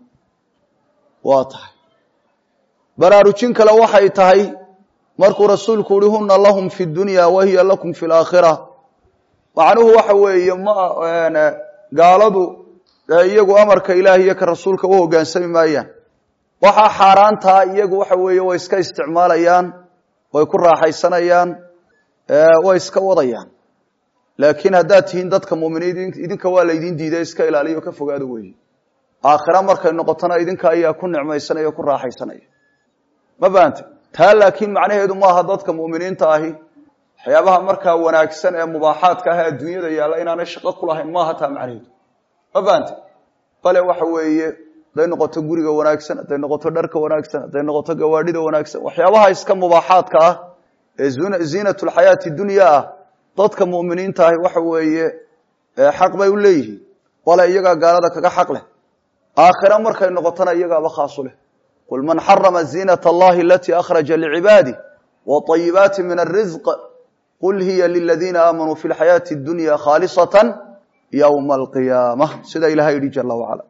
waa tahay baraarujin kale waxay tahay markuu rasuulku uhi huna lahum fi dunya wa hiya lakum fi laakhira macnuhu waxa weeye ma gaaladu iyagu amarka ilaah iyo ka rasuulka u hogaansami maayaan waxaa xaaraantaa iyagu waxa weeye way iska isticmaalayaan way ku raaxaysanayaan way iska wadayaan laakiin haddaad tihiin dadka muminiin idinka waa laydin diiday iska ilaaliyo ka fogaado weeye aakhira markay noqotona idinka ayaa ku nicmaysanaya o ku raaxaysanaya ma fahamte taa laakiin macnaheedu maaha dadka mu'miniinta ahi waxyaabaha markaa wanaagsan ee mubaaxaadka ah ee adduunyada yaalla inaanay shaqo ku lahayn maaha taa macnaheedu ma fahamte bale waxa weeye hadday noqoto guriga wanaagsan hadday noqoto dharka wanaagsan hadday noqoto gawaadhida wanaagsan waxyaabaha iska mubaaxaadka ah ee ziinatulxayaati dunya ah dadka mu'miniinta ahi waxa weeye xaq bay u leeyihiin bale iyagaa gaalada kaga xaq leh aakhira markay noqotona iyagaaba khaasu leh qul man xarama ziinat allahi alatii akhraja licibaadih waطayibaati min arizq qul hiya liladiina aamanuu fi lxayaati اdunya khaalisatan ywma alqiyaama sida ilahay yihi jala wacala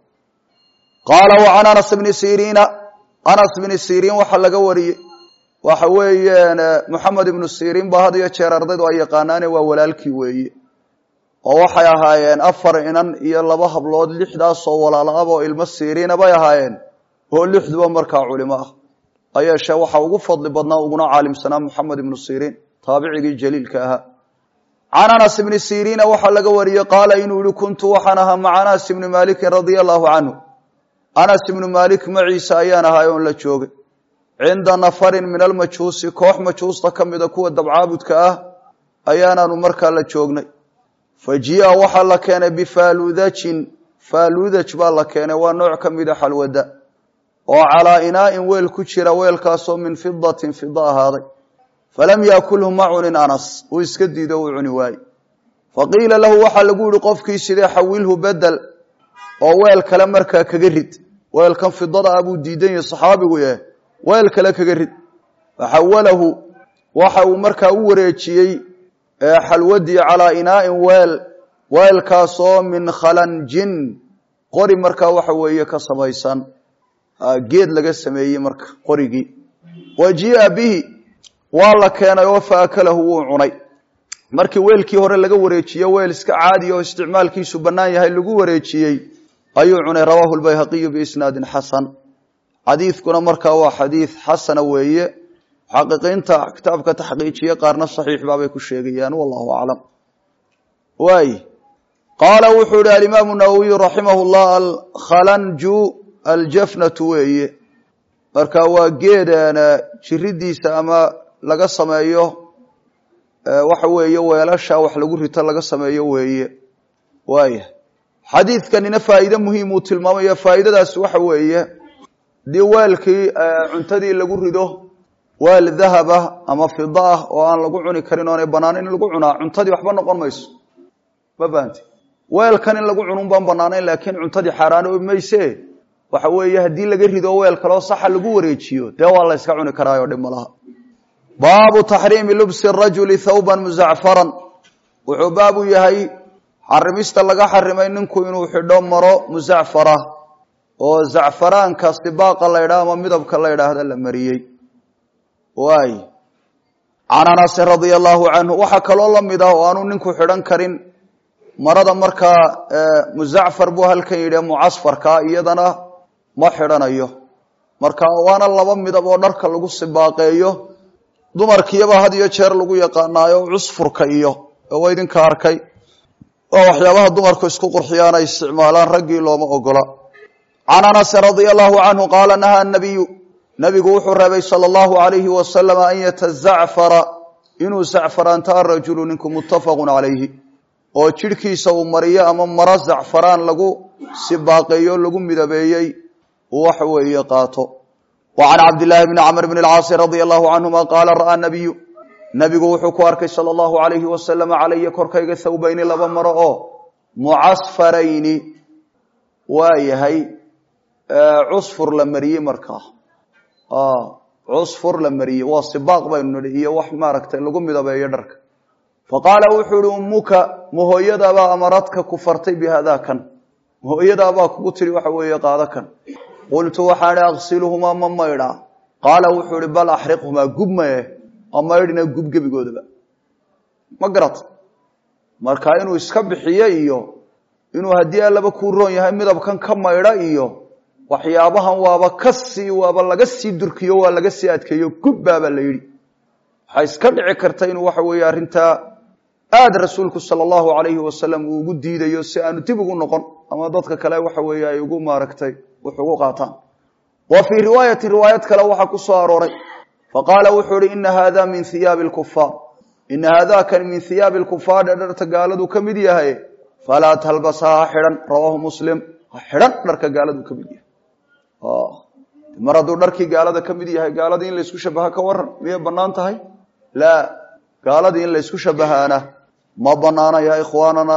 qaala wacan anas bni siriina anas bni siriin waxaa laga wariyey waxa weeyaan moxamed ibnu siriin ba had iyo jeer ardaydu ay yaqaanaane waa walaalkii weeye oo waxay ahaayeen afar inan iyo laba hablood lixdaasoo walaalaaba oo ilmo siriina bay ahaayeen oo lixduba markaa culimo ah ayeeshee waxaa ugu fadli badnaa uguna caalimsanaa moxamed ibnu siriin taabicigii jaliilka ahaa can anas ibni siriina waxaa laga wariyey qaala inuu yihi kuntu waxaan ahaa maca anas ibni maalikin radia allahu canhu anas ibnu maalik maciisa ayaan ahaa oon la joogay cinda nafarin min almajuusi koox majuusta ka mida kuwa dabcaabudka ah ayaanaanu markaa la joognay fa jia waxaa la keenay bifaaludajin faaludaj baa la keenay waa nooc ka mida xalwada oo calaa inaa'in weel ku jira weelkaasoo min fidatin fida ahaaday falam yaakulhu ma cunin anas uu iska diido uu cuni waaye faqiila lahu waxaa lagu yihi qofkii sidee xawilhu bedel oo weel kale markaa kaga rid weelkan fidada ah buu diidan yahay saxaabigu eh weel kale kaga rid faxawalahu waxa uu markaa u wareejiyey xalwadii calaa inaa'in weel weelkaasoo min khalanjin qori markaa waxa weeye ka samaysan geed laga sameeyey marka qorigii wa jia bihi waa la keenay oo faakalahu wuu cunay markii weelkii hore laga wareejiye weel iska caadiya oo isticmaalkiisu bannaan yahay lagu wareejiyey ayuu cunay rawaahu lbayhaqiyu biisnaadin xasan xadiidkuna markaa waa xadiid xasana weeye muxaqiqiinta kitaabka taxqiijiye qaarna saxiix baabay ku sheegayaan wallahu aclam waay qaala wuxuu ihi alimaamu nawowiyu raximah llah alkhalanju aljafnatu weeye marka waa geedan jiridiisa ama laga sameeyo waxa weeye weelasha wax lagu rito laga sameeyo weeye waaya xadiidkanina faa'iide muhiim uu tilmaamayo faa'iidadaasi waxa weeye haddii weelkii cuntadii lagu rido weel dahaba ama fida ah oo aan lagu cuni karin oonay banaan in lagu cunaa cuntadii waxba noqon mayso ma fahanti weelkan in lagu cunun baan banaanayn laakiin cuntadii xaaraano mayse waxa weeye haddii laga rido weel kaleo saxa lagu wareejiyo dee waa la yska cuni karaayo dhib malaha baabu taxriimi lubsi rajuli thawban muzacfaran wuxuu baabu yahay xarimista laga xarimay ninku inuu xidho maro muzacfara oo zacfaraanka sibaaqa la ydhaha ama midabka la ydhaahda la mariyey waay can anasin radia allahu canhu waxaa kaloo la mid ah oo aanu ninku xidhan karin marada markaa muzacfar buu halkan yidhi mucasfarka iyadana ma xidhanayo marka waana laba midab oo dharka lagu sibaaqeeyo dumarkiyaba had iyo jeer lagu yaqaanaayo cusfurka iyo waa idinka arkay waa waxyaabaha dumarku isku qurxiyaan ay isticmaalaan raggii looma ogola can anasin radia allahu canhu qaala nahaa nabiyu nabigu wuxuu reebay sala allahu alayhi wasalam an yatazacfara inuu zacfaraanta arajulu ninku muttafaqun calayhi oo jidhkiisa uu mariyo ama maro zacfaraan lagu sibaaqeeyo lagu midabeeyey uu waxa weeye qaato wa can cabdillaahi bni camr bni alcaasi radia allahu canhuma qaala ra'aa nabiyu nabigu wuxuu ku arkay sala allahu alayhi wasalam calaya korkayga thawbayni laba maro oo mucasfarayni waa yahay cusfur la mariyey markaa cusfur la mariyey waa sibaaq baynu nihi iyo wax maaragtay lagu midabeeyo dharka faqaala wuxuu ihi ummuka mahooyadaabaa amaradka ku fartay bihadaa kan mahooyadaabaa kugu tiri waxa weeye qaado kan qultu waxaan ihi aqsiluhumaa ma maydhaa qaala wuxuu ihi bal axriqhumaa gub maye ma maydhina gub gebigoodaba ma garat marka inuu iska bixiyo iyo inuu haddii allaba kuu roon yahay midabkan ka maydha iyo waxyaabahan waaba ka sii waaba laga sii durkiyo waa laga sii adkeeyo gubbaabaa la yidhi waxaa iska dhici karta inuu waxa weeye arrintaa aada rasuulku sala allahu alayhi wasalam uu ugu diidayo si aanu dib ugu noqon ama dadka kale waxa weeye ay ugu maaragtay wax ugu qaataan wa fii riwaayati riwaayad kale waxaa ku soo arooray faqaala wuxuu ihi ina hada min hiyaabi lkufaar ina haadakan min hiyaabi lkufaar ee dharta gaaladu ka mid yahay falaa talbasaa ha xidhan rawaahu muslim ha xidhan dharka gaaladu ka mid yahay mar hadduu dharkii gaalada ka mid yahay gaaladii in laysku shabaha ka waran miyay bannaan tahay laa gaaladii in laysku shabahaana ma banaana ya ikhwaanana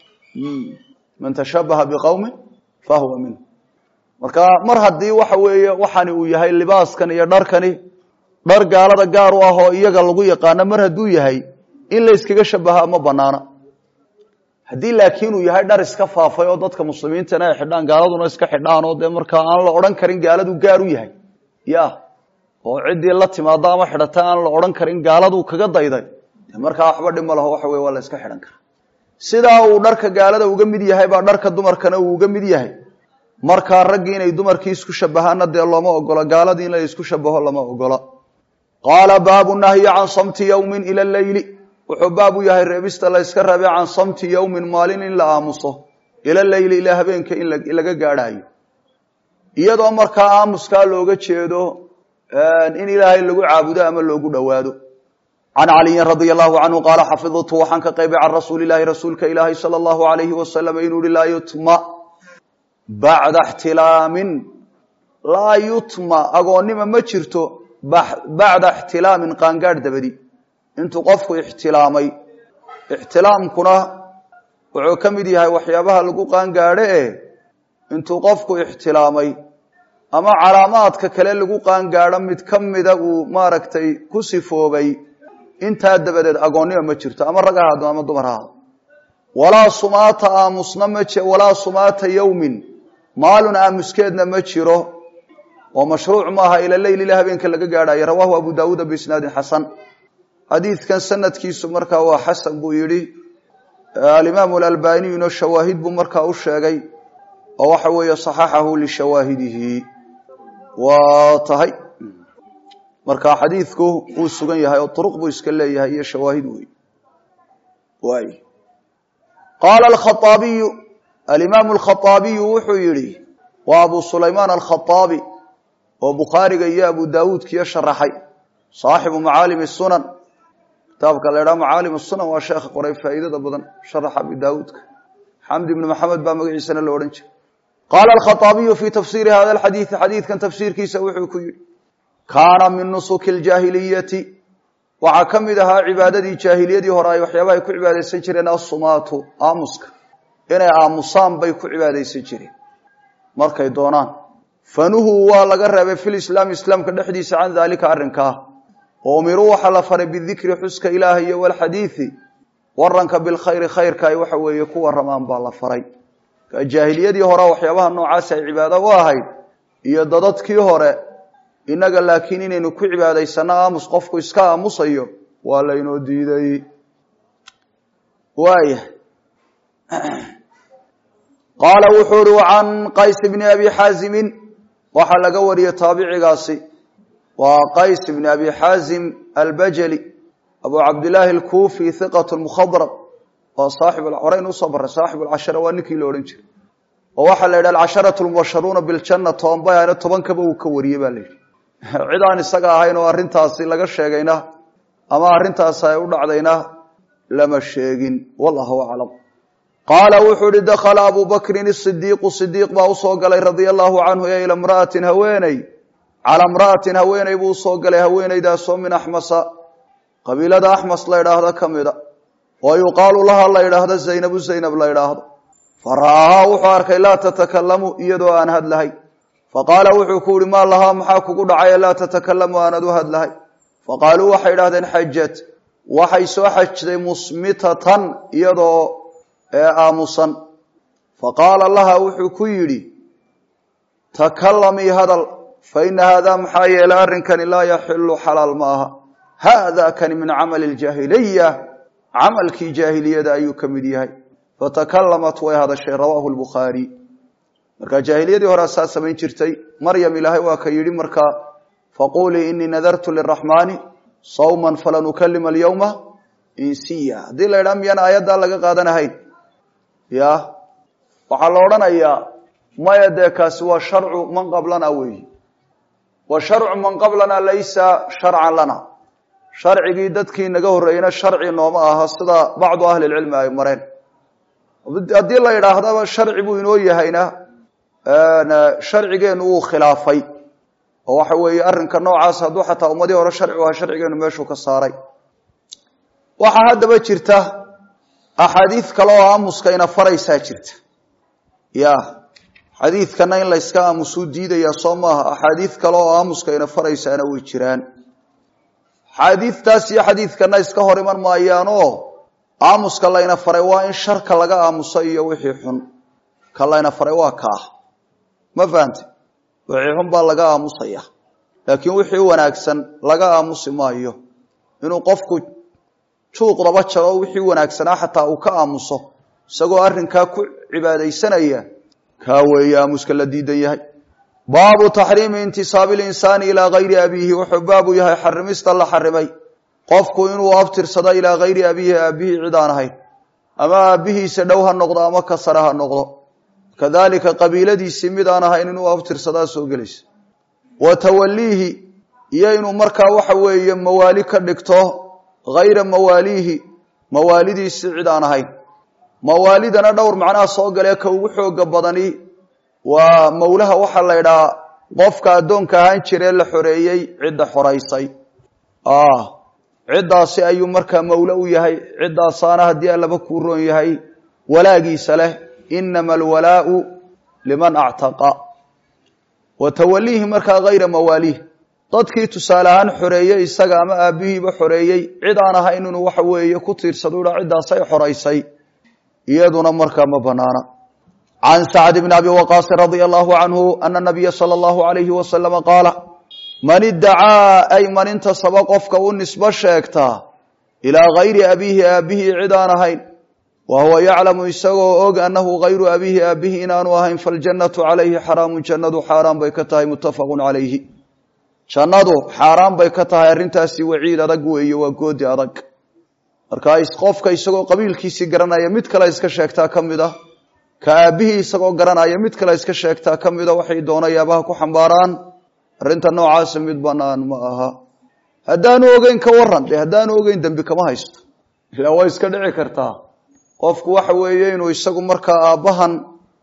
man tashabaha biqowmin fahuwa minhu marka mar haddii waxa weeye waxani uu yahay libaaskan iyo dharkani dhar gaalada gaar u ah oo iyaga lagu yaqaano mar hadduu yahay in layskaga shabahaa ma banaana haddii laakiin uu yahay dhar iska faafay oo dadka muslimiintana ay xidhaan gaaladuna iska xidhaan oo dee markaa aan la odhan karin gaaladu gaar u yahay ya oo ciddii la timaado ama xidhata aan la odhan karin gaaladu kaga dayday de markaa waxba dhima laho waxa weye waa la iska xidhan karaa sidaa uu dharka gaalada uga mid yahay baa dharka dumarkana uu uga mid yahay markaa raggii inay dumarkii isku shabahaana dee looma ogola gaaladii in la isku shabaho lama ogola qaala baabu nahyi can samti yowmin ila leyli wuxuu baab u yahay reebista la yska rabe can samti yowmin maalin in la aamuso ila leyli ilaa habeenka in laga gaadhaayo iyadoo markaa aamuskaa looga jeedo in ilaahay lagu caabudo ama loogu dhowaado can caliyin radia allahu canhu qaala xafidtu waxaan ka qaybay can rasuuli ilahi rasuulka ilaahi sala allahu alayhi wasalam inuu yihi laa yutma bacda ixtilaamin laa yutma agoonnima ma jirto bacda ixtilaamin qaangaadh dabadi intuu qofku ixtilaamay ixtilaamkuna wuxuu ka mid yahay waxyaabaha lagu qaangaadho e intuu qofku ixtilaamay ama calaamaadka kale lagu qaangaadho mid ka mida uu maaragtay ku sifoobay intaa dabadeed agoonnima ma jirto ama rag ha haado ama dumar ha haado walaa sumaata aamusna ma walaa sumaata yowmin maalun aamuskeedna ma jiro oo mashruuc maaha ila leyl ila habeenka laga gaadhayo rawaahu abu daawuuda biisnaadin xasan xadiidkan sanadkiisu markaa waa xasan buu yidhi alimaamu alalbaniyuna shawaahid buu markaa u sheegay oo waxa weeye saxaxahu lishawaahidihi waa tahay marka xadiidku wuu sugan yahay oo turuq buu iska leeyahay iyo shawaahid wey waay qaala alkhaaabiyu alimaamu alkhaaabiyu wuxuu yihi waa abu sulaymaan alkhaaabi oo bukhaariga iyo abu daawuudkiyo sharaxay saaxibu macaalimi sunan kitaabka la ydhaha macaalim sunan waa sheekha qoray faa'iidada badan sharaxa abi daawuudka xamdi ibni maxamed baa magaciisana la odhan jiray qaala alkhaaabiyu fii tafsiiri hada alxadiidi xadiidkan tafsiirkiisa wuxuu ku yihi kaana min nusuki ljaahiliyati waxaa ka mid ahaa cibaadadii jaahiliyadii hore ay waxyaabaha ay ku cibaadaysan jireen assumaatu aamuska inay aamusaan bay ku cibaadaysan jireen markay doonaan fanuhuu waa laga reebay fi lislaam islaamka dhexdiisa can daalika arrinkaa oo umiruu waxaa la faray bidikri xuska ilaahi iyo walxadiidi waranka bilkhayri khayrka ay waxa weeye ku waramaan baa la faray jaahiliyadii hore waxyaabaha noocaasi ay cibaado u ahayd iyo dadadkii hore innaga laakiin inaynu ku cibaadaysano aamus qofku iska aamusayo waa laynoo diiday waaya qaala wuxuu uhi can qays bni abi xaazimin waxaa laga wariyey taabicigaasi waa qays bni abi xaazim albajali abu cabdillaahi alkufi hiqat mukhadrab waa saaxib horeyn usoo baray saaxib alcashara waa ninkii la odhan jiray oo waxaa la yidhi alcasharatu lmubasharuuna biljana tobanbayana tobankaba uu ka wariyey ba la yidhi cid aan isaga ahayn oo arrintaasi laga sheegayna ama arrintaasi ay u dhacdayna lama sheegin wallahu aclam qaala wuxuu uhi dakhala abu bakrin isidiiqu sidiiq baa usoo galay radia allahu canhu e ila mra'atin haweeney calaa mra'atin haweeney buu usoo galay haweeneydaasoo min axmasa qabiilada axmas la ydhaahdo ka mida oo yuqaalu laha la ydhaahdo zaynabu zaynab la ydhaahdo fa ra'aahaa wuxuu arkay laa tatakalamu iyadoo aan hadlahay faqaala wuxuu ku yihi maa lahaa maxaa kugu dhacay laa tatakalamu aanad u hadlahay faqaaluu waxay idhahdeen xajat waxay soo xajday musmitatan iyadoo aamusan faqaala laha wuxuu ku yidhi takalamii hadal fa ina haadaa maxaa yeelay arrinkani laa yaxilu xalaal ma aha haada kani min camali ljaahiliya camalkii jaahiliyada ayuu ka mid yahay fatakalamat way hadashay rawaahu lbukhaari marka jaahiliyadii hore saa samayn jirtay maryam ilaahay waa ka yidhi markaa faqulii inii nadartu liraxmaani sawman falan ukalima alyawma insiya haddii la ydhaha miyaan aayaddaa laga qaadanahayn ya waxaa la odhanayaa maya dee kaasi waa sharcu man qablana weeyi wa sharcu man qablana laysa sharcan lana sharcigii dadkii naga horreeyena sharci nooma aha sida bacdu ahli lcilmi ay mareen haddii la yidhaahdaba sharci buu inoo yahayna sharcigeenu wuu khilaafay oo waxa weeye arrinka noocaas hadduu xataa ummadii hore sharci u aha sharcigeenu meeshuu ka saaray waxaa haddaba jirta axaadiid kale oo aamuska ina faraysaa jirta ya xadiidkana in layska aamusuu diidayaa soo maaha axaadiid kale oo aamuska ina faraysaana way jiraan xaadiidtaas iyo xadiidkana iska hor iman maayaanoo aamuska layna faray waa in sharka laga aamuso iyo wixii xun ka layna faray waa kaah ma fahante wixii xun baa laga aamusaya laakiin wixii wanaagsan laga aamusi maayo inuu qofku juuqdaba jaro wixii wanaagsanaa xataa uu ka aamuso isagoo arrinkaa ku cibaadaysanaya kaa weeye aamuska la diidan yahay baabu taxriimi intisaabi linsaani ilaa gayri abiihi wuxuu baabu yahay xarimista la xarimay qofku inuu abtirsado ilaa gayri abiihi aabihii cid aan ahayn ama aabbihiisa dhow ha noqdo ama ka sare ha noqdo kadalika qabiiladiisii mid aan ahayn inuu abtirsadaa soo gelaysa wa tawaliihi iyo inuu markaa waxa weeye mawaali ka dhigto gayra mawaaliihi mawaalidiisii cid aan ahayn mawaalidana dhowr macnaha soo galee ka ugu xooga badani waa mawlaha waxaa la ydhahaa qofka addoonka ahaan jiree la xoreeyey cidda xoraysay ciddaasi ayuu markaa mawle u yahay ciddaasaana haddii allaba kuu roon yahay walaagiisa leh inama alwalaau liman actaqa wa tawaliihi markaa gayra mawaaliih dadkii tusaale ahaan xoreeyey isaga ama aabbihiiba xoreeyey cid aan ahayn inuu waxa weeye ku tiirsado udha ciddaasay xoraysay iyaduna markaa ma banaana can sacd bn abi waqaasin radia allahu canhu ana nabiya sala allahu alayhi wasalama qaala man iddacaa ay man intasaba qofka u nisbo sheegtaa ilaa gayri abiihi aabbihi cid aan ahayn wa huwa yaclamu isagoo og annahu gayru abiihi aabbihi inaanu ahayn faljannatu calayhi xaraamun jannadu xaaraan bay ka tahay muttafaqun calayhi jannadu xaaraan bay ka tahay arrintaasi waciid adag weeye waa goodi adag marka qofka isagoo qabiilkiisii garanaya mid kale iska sheegtaa ka mid ah ka aabbihii isagoo garanaya mid kale iska sheegtaa ka mida waxay doonayaabaha ku xambaaraan arrinta noocaasa mid banaan ma aha haddaanu ogeyn ka waran de haddaanu ogeyn dembi kama haysto ilaa waa iska dhici kartaa qofku waxa weeye inuu isagu markaa aabbahan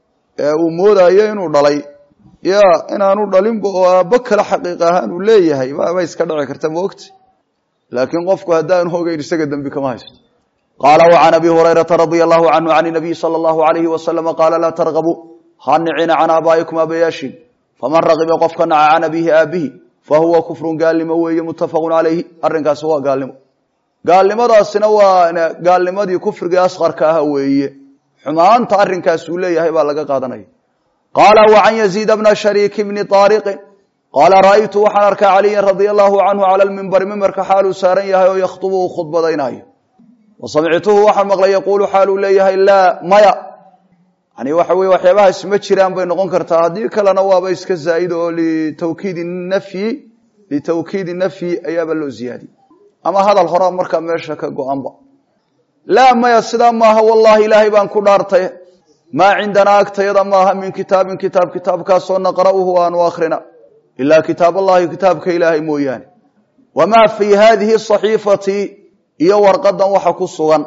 uu moodayo inuu dhalay ya inaanu dhalinba oo aabbo kale xaqiiq ahaan uu leeyahay ba iska dhici karta maogta laakiin qofku haddaanu ogeyn isaga dembi kama haysto qaala وعan abi hurayraةa radي الlahu canhu can الnabiy salى الlahu عalayhi waslama qaala laa targabuu ha nicina can aabaa'ikum aabayaashin faman ragiba qofka naca can abihi aabihi fahuwa kufru gaalnimo weeye mutafaqu calayhi arrinkaasi waa gaalnimo gaalnimadaasina waa gaalnimadii kufrigii asqarka aha weeye xumaanta arrinkaas uu leeyahay baa laga qaadanaya qaala وcan yaziid bna shariik bni طaariqin qaala ra'aytu waxaan arkaa caliya radia allahu canhu cala lmimbari mimbarka xaaluu saaran yahay oo yakhdubu uu khudbadaynayo wasamictuhu waxaan maqlay yaquulu xaaluu leeyahay laa maya yani waxa weye waxyaabahaas ma jiraan bay noqon kartaa haddii kalena waaba iska zaa'id oo litawkiidi nafyi litawkiidi nafyi ayaaba loo ziyaadiyey ama hadal horaa markaa meesha ka go-anba laa maya sidaa maaha wallahi ilaahay baan ku dhaartay maa cindanaa agtayada maaha min kitaabin kitaab kitaabkaasoo naqra'uhu aanu akhrina ilaa kitaab allahi kitaabka ilaahay mooyaane wamaa fii hadihi saxiifati iyo warqadan waxa ku sugan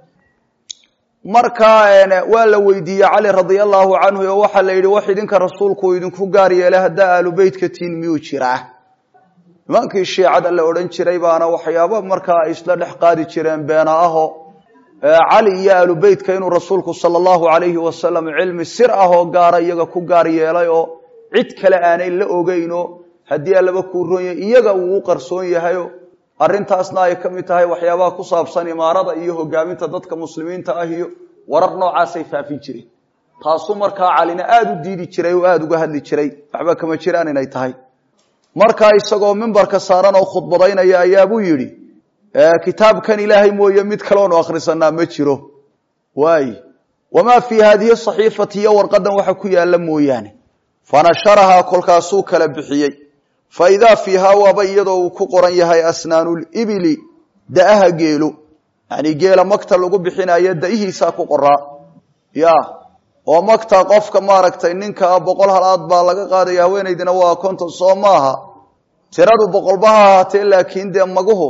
markaa waa la weydiiyey cali radia allahu canhu oo waxaa la yidhi wax idinka rasuulku idinku gaar yeelay haddaa aalu beytka tiin miyuu jiraa nimankii shiicada la odhan jiray baana waxyaaba markaa ay isla dhex qaadi jireen beena aho cali iyo aalu beytka inuu rasuulku sala allahu alayhi wasalam cilmi sir ah oo gaara iyaga ku gaar yeelay oo cid kale aanay la ogeyno haddii allaba kuu ronya iyaga uu u qarsoon yahayo arrintaasna ay ka mid tahay waxyaabaha ku saabsan imaarada iyo hogaaminta dadka muslimiinta ah iyo warar noocaasay faafin jireen taasuu markaa calina aada u diidi jiray oo aada uga hadli jiray waxba kama jiraan inay tahay markaa isagoo mimbarka saaran oo khudbadaynaya ayaabuu yidhi kitaabkan ilaahay mooye mid kaloonu akhrisanaa ma jiro waay wamaa fii haadihi saxiifati iyo warqadan waxa ku yaalla mooyaane fanasharahaa kolkaasuu kala bixiyey fa idaa fiihaa waaba iyadoo uu ku qoran yahay asnaanulibili da'aha geelo yacni geela magta lagu bixinayo da'ihiisaa ku qoraa ya oo magta qofka maaragtay ninkaa boqol halaad baa laga qaadaya haweenaydina waa konton soo maaha tiradu boqolbaha ahaatee laakiin dee maguhu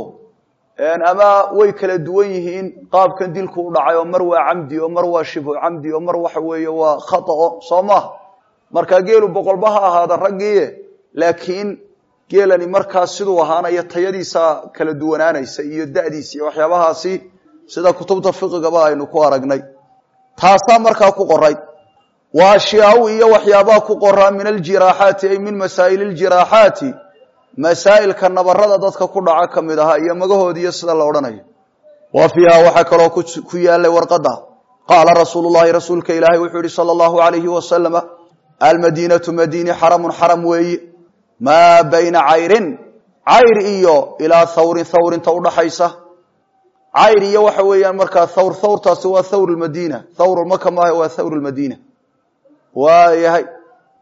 ama way kala duwan yihiin qaabkan dilku u dhacay oo mar waa camdi oo mar waa shibhu camdi oo mar waxa weeye waa khatao soo maaha markaa geelu boqolba ha ahaada raggiie laakiin geelani markaas siduu ahaanayo tayadiisa kala duwanaanaysa iyo da'diisa iyo waxyaabahaasi sida kutubta fiqigaba aynu ku aragnay taasaa markaa ku qoray wa ashyaau iyo waxyaabaha ku qoraa min aljiraaxaati ay min masaa'il ljiraaxaati masaa'ilka nabarada dadka ku dhaca ka mid ahaa iyo magahoodi iyo sida la odhanayo wa fiiha waxaa kaloo ku yaalay warqada qaala rasuulu llahi rasuulka ilaahay wuxuu yihi sala allahu alayhi wasalama almadiinatu madiini xaramun xaram weeye maa bayna cayrin cayr iyo ilaa thawrin thawrinta udhaxaysa cayr iyo waxa weeyaan markaa thawr thawrtaasi waa thawr lmadiina thawr maka maaha waa thawr lmadiina waayahay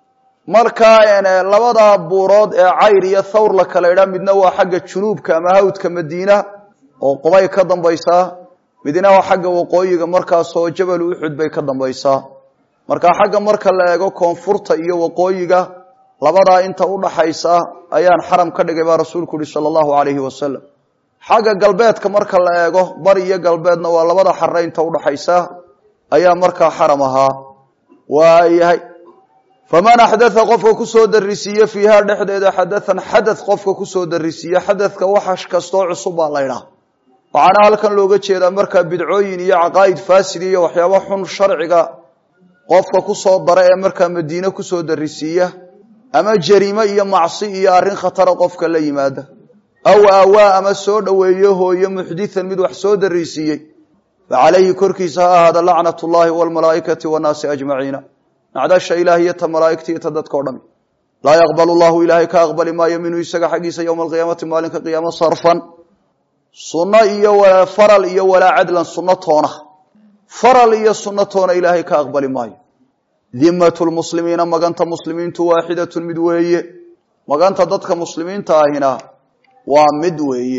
markaa labada buurood ee cayr iyo thawr la kala idhaa midna waa xagga junuubka ama hawdka madiina oo qubay ka dambaysaa midna waa xagga waqooyiga markaasoo jabal uxud bay ka dambaysaa marka xagga marka la eego koonfurta iyo waqooyiga labadaa inta udhaxaysa ayaan xaram ka dhigay baa rasuulku uhi sala allahu alayhi wasalam xagga galbeedka marka la eego bari iyo galbeedna waa labada xare inta udhaxaysa ayaa markaa xaram ahaa waayahay faman axdaa qofka kusoo darisiiye fiiha dhexdeeda xadathan xadath qofka kusoo darisiiye xadathka wax kastoo cusub baa la ydhaha waxaana halkan looga jeedaa markaa bidcooyin iyo caqaa'id faasid iyo waxyaaba xun sharciga qofka kusoo dara ee markaa madiine kusoo darisiiya ama jariime iyo macsi iyo arrin khatara qofka la yimaada aw aawaa ama soo dhoweeyo hooyo muxdithan mid wax soo darisiiyey fa calayhi korkiisa ha ahaada lacnat llahi wlmalaaikati wanaasi ajmaciina nacdasha ilaah iyo ta malaaigta iyo ta dadka o dhami laa yaqbal llahu ilaahay ka aqbali maayo minhu isaga xaggiisa yowma alqiyaamati maalinka qiyaamo sarfan sunno iyo faral iyo walaa cadlan sunno toona faral iyo sunno toona ilaahay ka aqbali maayo dimmatu lmuslimiina maganta muslimiintu waaxidatun mid weeye maganta dadka muslimiinta ahina waa mid weeye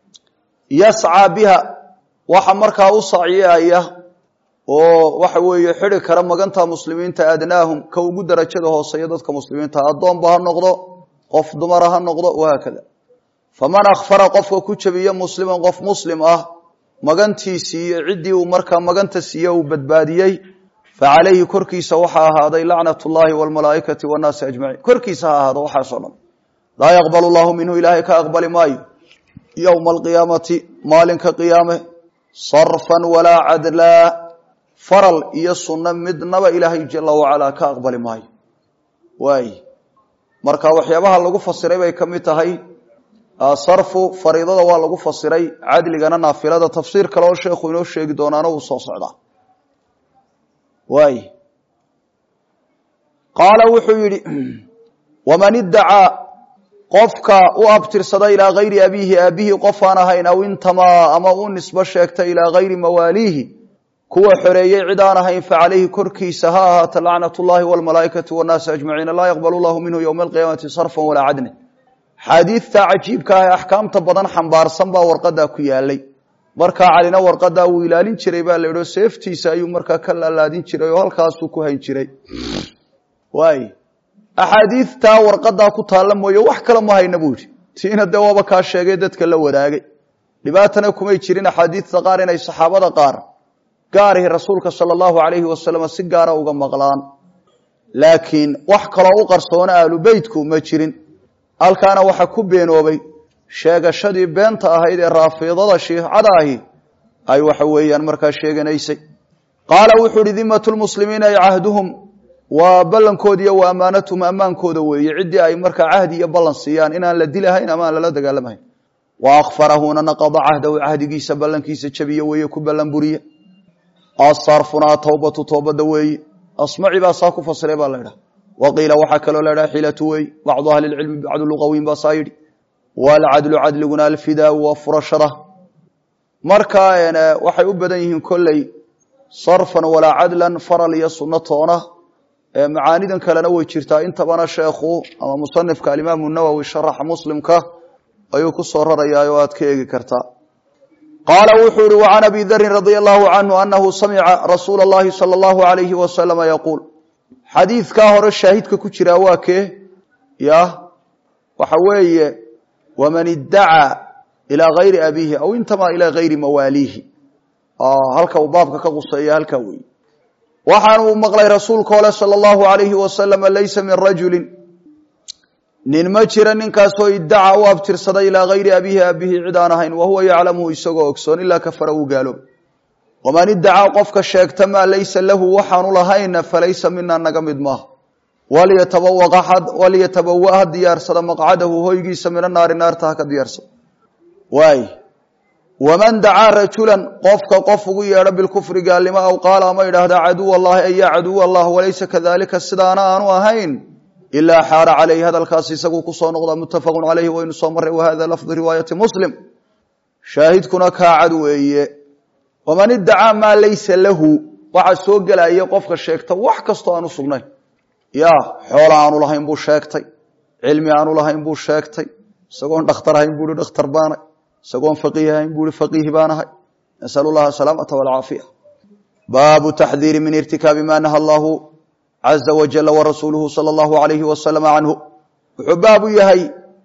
yascaa biha waxa markaa u saciyaya oo waxa weeye xidi kara maganta muslimiinta adnaahum ka ugu darajada hooseeya dadka muslimiinta addoonba ha noqdo qof dumara ha noqdo wahaakada faman akfara qofka ku jabiya musliman qof muslim ah magantiisii iyo ciddii uu markaa maganta siiye uu badbaadiyey fa calayhi korkiisa waxaa ahaaday lacnat llahi wlmalaaikati wanaasi ajmaciin korkiisa ha ahaado waxaasoo dhan laa yaqbal llahu minhu ilaahay ka aqbali maayo yowma alqiyaamati maalinka qiyaame sarfan walaa cadlaa faral iyo sunno midnaba ilaahay jala wacalaa ka aqbali maayo waay marka waxyaabaha lagu fasiray bay ka mid tahay sarfu fariidada waa lagu fasiray cadligana naafilada tafsiir kale oo sheekhu inoo sheegi doonaana uu soo socdaa waay qaala wuxuu yidhi waman iddacaa qofka u abtirsada ilaa gayri abiihi aabihii qof aan ahayn aw intamaa ama u nisbo sheegta ilaa gayri mawaaliihi kuwa xoreeyey cid aan ahayn facalayhi korkiisa ha ahaata lacnat llahi wlmalaaikati wanaasi ajmaciina laa yaqbal llahu minhu ywma alqiyaamati sarfan walaa cadlan xaadiidta cajiibka ah ee axkaamta badan xambaarsan baa warqadaa ku yaalay markaa calina warqadaa wuu ilaalin jiray baa la idho seeftiisa ayuu markaa ka laalaadin jiray oo halkaasuu ku hayn jiray waay axaadiidtaa warqadaa ku taalla mooye wax kale ma hayna buu yidhi tiina dee waaba kaa sheegay dadka la wadaagay dhibaatana kumay jirin axaadiidta qaar inay saxaabada qaar gaarihi rasuulka sala allahu alayhi wasalam si gaara uga maqlaan laakiin wax kaloo u qarsoona ahlu beytku ma jirin halkaana waxaa ku beenoobay sheegashadii beenta ahayd ee raafiidada shiicada ahi ay waxa weeyaan markaa sheeganaysay qaala wuxuu uhi dimatu lmuslimiina ay cahduhum waa ballankoodi iyo wa ammaanatuhum ammaankooda weeye ciddii ay markaa cahdi iyo ballan siiyaan inaan la dilahayn ama aan lala dagaalamahayn wa akfarahuna naqada cahdahu cahdigiisa ballankiisa jabiye weeye ku ballan buriye asarfuna atawbatu toobada weeye asmaci baa saa ku fasiray baa la idhaha waqiila waxaa kaloo la idhaha xilatu wey bacdu ahli lcilmi bacdu luqawiin baa saa yidhi walcadlu cadliguna alfidaau waa furashada marka waxay u badan yihiin kolley sarfan walaa cadlan faral iyo sunno toona macaanidan kalena way jirtaa intabana sheekhu ama musanifka alimaamu nawowi sharaxa muslimka ayuu ku soo rarayaa oo aad ka eegi kartaa qaala wuxuu ihi wacan abi darin radia allahu canhu anahu samica rasuula اllahi salى allahu alayhi wasalama yaquul xadiidkaa hore shaahidka ku jiraa waa kee ya waxa weeye waman iddacaa ilaa gayri abiihi aw intamaa ilaa gayri mawaaliihi halka uu baabka ka quseeya halkaa weeye waxaan uu maqlay rasuulka ole salى اllahu alayhi wasalama laysa min rajulin nin ma jira ninkaasoo iddaca u abtirsada ilaa gayri abiihi aabihii cid aan ahayn wahuwa yaclamuhu isagoo ogsoon ilaa kafara uu gaaloob waman iddacaa qofka sheegta maa laysa lahu waxaanu lahayna falaysa mina naga mid maaha walyatabawa ha diyaarsada maqcadahu hoygiisa mina naari naarta ha ka diyaarsada waay waman dacaa rajulan qofka qof ugu yeedho bilkufri gaalnimo aw qaala ama idhaahda caduw allahi ay ya caduw allah walaysa kadalika sidaana aanu ahayn ilaa xaara calayhi hadalkaas isaguu kusoo noqda muttafaqun calayhi waynu soo marray wahada lafdu riwaayati muslim shaahidkuna kaacad weeye waman iddacaa maa laysa lahu waxaa soo gelaya qofka sheegta wax kastoo aan u sugnayn ya xoola aanu lahayn buu sheegtay cilmi aanu lahayn buu sheegtay isagoon dhakhtar ahayn buu ihi dhakhtar baanahay isagoon faqiih ahayn buu ihi faqiih baanahay nasalu llaha asalaamata walcaafiya baabu taxdiiri min irtikaabi ma naha allahu caza wajala warasuuluhu sala allahu alayhi wasalama canhu wuxuu baabu yahay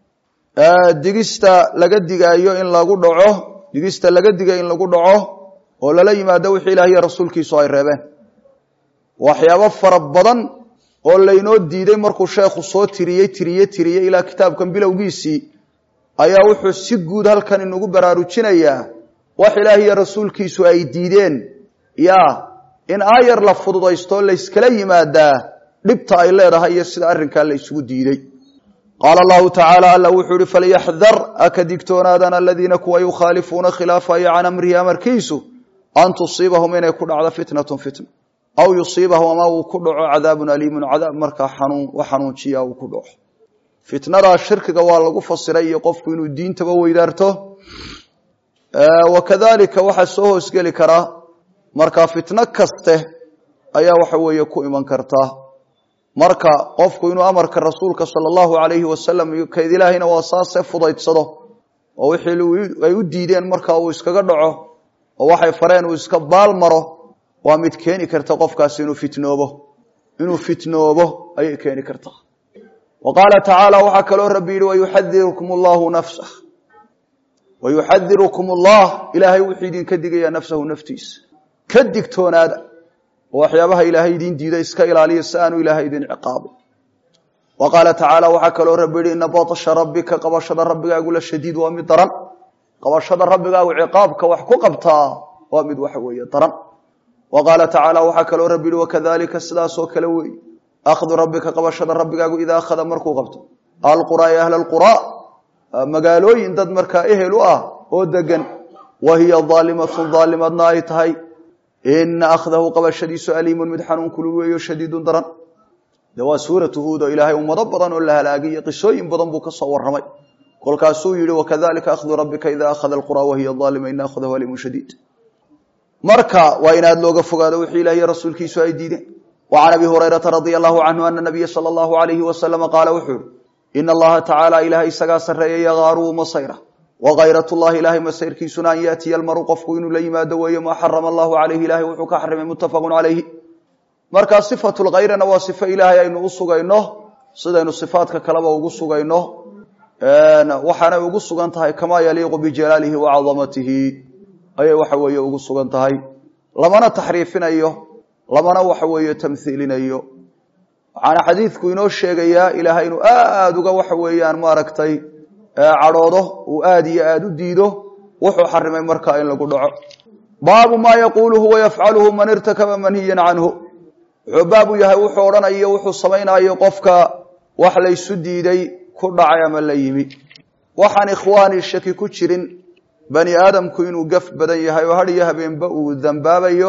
digista laga digaayo in lagu dhaco digista laga digayo in lagu dhaco oo lala yimaado wixii ilaah iyo rasuulkiisu ay reebeen waxyaabo fara badan oo laynoo diiday markuu sheekhu soo tiriyey tiriye tiriyey ilaa kitaabkan bilowgiisii ayaa wuxuu si guud halkan inugu baraarujinayaa wax ilaah iyo rasuulkiisu ay diideen ya in aayar la fududaysto layskala yimaadaa dhibta ay leedahay iyo sida arrinkaa la isugu diiday qaala allahu tacaala alla wuxuu ihi falyaxdar aka digtoonaadaan aladiina kuwa yukhaalifuuna khilaafaya can amrihi amarkiisu an tusiibahum inay ku dhacdo fitnatun fitna aw yusiibahum ama uu ku dhaco cadaabun aliimun cadaab markaa xanuun wax xanuunjiya uu ku dhaco fitnadaa shirkiga waa lagu fasiray iyo qofku inuu diintaba weydaarto wakadalika waxaa soo hoosgeli karaa marka fitno kaste ayaa waxa weeye ku iman kartaa marka qofku inuu amarka rasuulka sala allahu alayhi wasalam kayd ilaahayna waa saase fudaydsado oo wixii ay u diideen marka uu iskaga dhaco oo waxay fareen uu iska baal maro waa mid keeni karta qofkaasi inuu fitnoobo inuu fitnoobo ayay keeni kartaa wa qaala tacaala waxaa kaloo rabbi yihi wayuxadirukum allahu nafsah wayuxadirukum allah ilaahay wuxuu idinka digayaa nafsahu naftiisa ka digtoonaada oo waxyaabaha ilaahay idin diida iska ilaaliya si aanu ilaahay idin ciqaabo wa qaala tacaala waxaa kaloo rabbi yihi ina batsha rabbika qabashada rabbigaagu la shadiid waa mid daran qabashada rabbigaagu ciqaabka wax ku qabtaa waa mid waxa weeye daran wa qaala tacaala waxaa kaloo rabbi yihi wakadalika sidaasoo kale weeye akhdu rabbika qabashada rabbigaagu idaa akhada markuu qabto alquraa ee ahla alquraa magaalooyin dad markaa ehel u ah oo degan wa hiya daalimatun daalimadna ay tahay ina akhdahu qabashadiisu aliimun mid xanuun kulul weeyo shadiidun daran de waa suuratu huud oo ilaahay ummado badan oo la halaagiyey qisooyin badan buu ka soo warramay kolkaasuu yihi wakadalika akhdu rabbika ida akhada alquraa wahiya aalima ina akhdahu aliimun shadiid marka waa in aad looga fogaado wixii ilaah iyo rasuulkiisu ay diideen wa can abi hurayrata radia allahu canhu ana nabiya sala allahu alayhi wasalama qaala wuxuu yihi ina allaha tacaala ilahay isagaa sarreeya yagaaru masayra wagayrat llahi ilahay masayrkiisuna an yaatiya almaru qofku inuu la yimaado weeye maa xarama allahu calayhi ilahay wuxuu ka xarimay muttafaqun calayhi markaa sifatu lkayrana waa sifo ilaahay aynu u sugayno sidaynu sifaadka kaleba ugu sugayno waxaanay ugu sugan tahay kamaa yaliiqu bijalaalihi wa cadamatihi ayay waxa weeye ugu sugan tahay lamana taxriifinayo lamana waxa weeye tamhiilinayo waxaana xadiidku inoo sheegayaa ilaahay inuu aada uga waxa weeyaan maaragtay cadhoodo uu aada iyo aada u diido wuxuu xarimay markaa in lagu dhaco baabu maa yaquuluhu wayafcaluhu man irtakaba manhiyan canhu wuxuu baabu yahay wuxuu odhanayo wuxuu samaynayo qofka wax laysu diiday ku dhacay ama la yimi waxaan ikhwaani shaki ku jirin bani aadamku inuu gaf badan yahay oo hadhiyo habeenba uu dambaabayo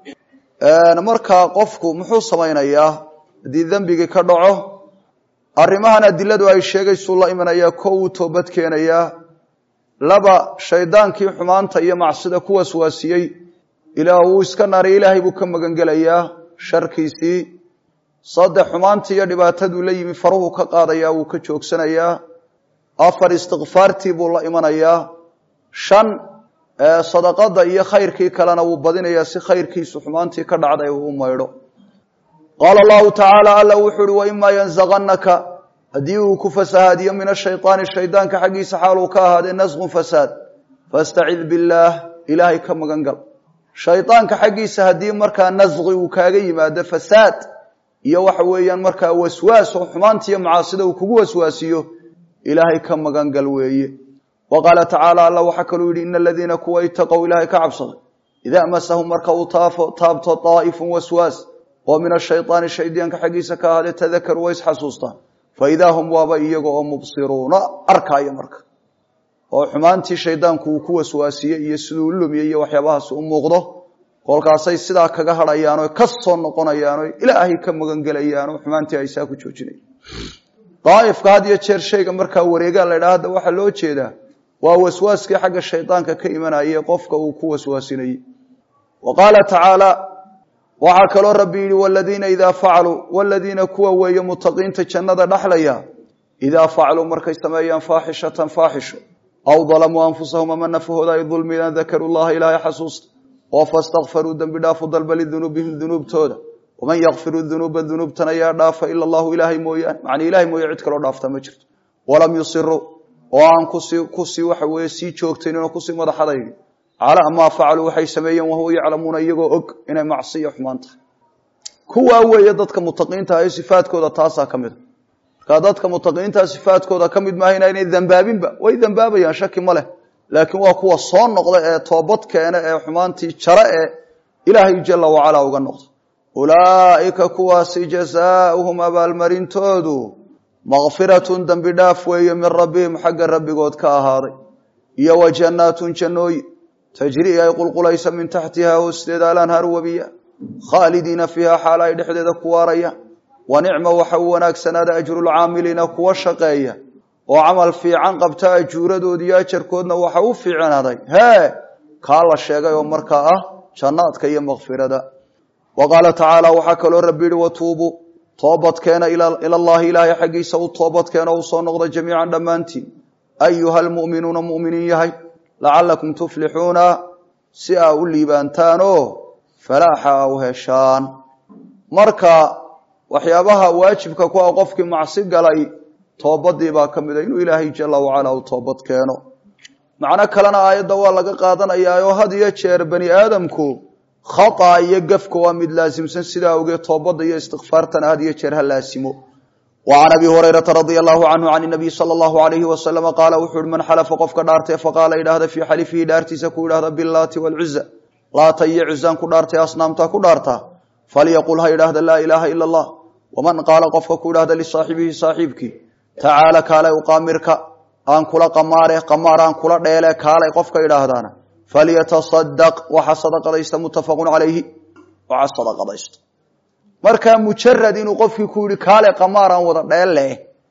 markaa qofku muxuu samaynayaa haddii dembigii ka dhaco arrimahan adiladu ay sheegaysuu la imanayaa ko uu toobad keenayaa laba shaydaankii xumaanta iyo macsida ku waswaasiyey ilaa wuu iska naariy ilaahay buu ka magangelayaa sharkiisii saddex xumaantii iyo dhibaataduu la yimi faruhu ka qaadayaa wuu ka joogsanayaa afar istikfaartii buu la imanayaa shan sadaqada iyo khayrkii kalena wuu badinayaa si khayrkiisu xumaantii ka dhacday uu u maydho qaala allahu tacaala alla wuxuu uhi waimaa yanzaqanaka haddii uu ku fasahaadiyo min ashayطaani shaydaanka xaggiisa xaaluu ka ahaadee nasqun fasaad fastacid billaah ilaahay ka magan gal shaydaanka xaggiisa haddii markaa nasqi uu kaaga yimaado fasaad iyo waxa weeyaan markaa waswaas oo xumaantiiyo macaasida uu kugu waswaasiyo ilaahay ka magan gal weeye wa qaala tacaala alla waxaa kaluu yidhi ina aladiina kuwa itaqow ilaahay ka cabsaday idaa masahum marka uu taabto daa'ifun waswaas oo min ashayطaani shaydaanka xaggiisa ka ahaadee tadakaruu way isxasuustaan faidaa hum waaba iyaga oo mubsiruuna arkaayo marka oo xumaantii shaydaanku uu ku waswaasiyey iyo siduu u lumiyey iyo waxyaabahaas u muuqdo kolkaasay sidaa kaga hadhayaan oo ka soo noqonayaan oo ilaahay ka magan gelayaan oo xumaantii ay saa ku joojinayan daaifka had iyo jeer shayga markaa wareegaa la ydhaha hadda waxaa loo jeedaa waa waswaaskii xagga shaydaanka ka imanayay qofka uu ku waswaasinayey wa qaala tacaala waxaa kaloo rabbi yidhi waladiina idaa facaluu waladiina kuwa weeye mutaqiinta jannada dhexlaya idaa facaluu markay sameeyaan faaxishatan faaxisho aw dalamuu anfusahum ama nafahooda ay dulmiyaan dakaruu llaha ilaahay xasuusta oo fastakfaruu dembi dhaafu dalba lidunuubihim dunuubtooda waman yakfiru dunuuba dunuubtan ayaa dhaafa ila allahu ilaahay mooyaane macnii ilahay mooye cid kaloo dhaafta ma jirto walam yusiruu oo aan kusii kusii waxa weeye sii joogtaynin oo kusii madaxadaynin calaa maa facaluu waxay sameeyeen wahuwa yaclamuuna iyagoo og inay macsiya xumaan tahay kuwaa weeye dadka mutaqiinta ah ee sifaadkooda taasaa ka mid a markaa dadka mutaqiintaa sifaadkooda ka mid maaha inaynay dambaabinba way dambaabayaan shaki ma leh laakiin waa kuwa soo noqda ee toobad keena ee xumaantii jare ee ilaahay jala wacalaa uga noqda ulaa'ika kuwaasi jazaauhum abaalmarintoodu makfiratun dembi dhaaf weeye min rabbihim xagga rabbigood ka ahaaday iyo wa jannaatun jannooyin tajrii ay qulqulaysa min taxtihaa hoosteeda alanhaaru webiya khaalidiina fiiha xaal ay dhexdeeda ku waarayaan wa nicma waxa uu wanaagsanaada ajrulcaamiliina kuwa shaqeeya oo camal fiican qabta ajuuradoodi iyo ajarkoodna waxa u fiicnaaday hee kaa la sheegay oo markaa ah jannaadka iyo makfirada wa qaala tacaala waxaa kaloo rabbi yihi watuubuu toobadkeena ila allahi ilaahay xaggiisa u toobadkeena u soo noqda jamiican dhammaantiin ayuha almu'minuuna mu'miniin yahay lacalakum tuflixuuna si aa u liibaantaanoo falaaxa a u heshaan marka waxyaabaha waajibka ku ah qofkii macsi galay toobadii baa ka mid a inuu ilaahay jala wacalaa u toobad keeno macno kalena aayadda waa laga qaadanayaa oo had iyo jeer bani aadamku khata iyo gafka waa mid laasimsan sidaa awgeed toobadda iyo istikfaartana had iyo jeer ha laasimo wa can abi hurayrata radia allahu canhu can nabiy sala allahu alayhi wasalama qaala wuxuu uhi man xalafa qofka dhaartee faqaala idhaahda fii xalifihi dhaartiisa ku idhahda bilaati walcuza laata iyo cuzaan ku dhaartay asnaamtaa ku dhaartaa falyaqul ha idhaahda laa ilaaha ila allah waman qaala qofka ku idhahda lisaaxibihi saaxiibkii tacaala kaalay uqaamirka aan kula qamaare qamaar aan kula dheele kaalay qofka idhaahdaana falyatasadaq waxa sadaqadaysta muttafaqun calayhi waxa sadaqadaysta markaa mujarad inuu qofkii ku yihi kaale qamaar aan wada dheelle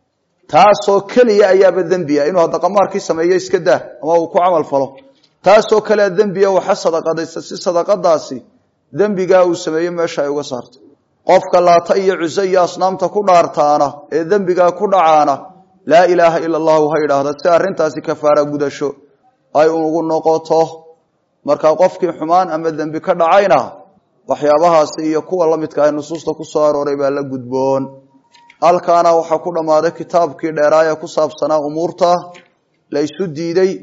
taasoo keliya ayaaba dembiya inuu hadda qamaarkii sameeyo iska daa ama uu ku camal falo taasoo kalea dembiya waxa sadaqadaysta si sadaqadaasi dembigaa uu sameeye meesha ay uga saarto qofka laata iyo cuse iyo asnaamta ku dhaartaana ee dembigaa ku dhacaana laa ilaaha ila allahu ha idhaahda si arrintaasi kafaara gudasho ay ugu noqoto marka qofkii xumaan ama dembi ka dhacayna waxyaabahaasi iyo kuwa la midka ah nusuusta ku soo arooray baa la gudboon halkaana waxaa ku dhammaaday kitaabkii dheeraaya ku saabsanaa umuurta la isu diiday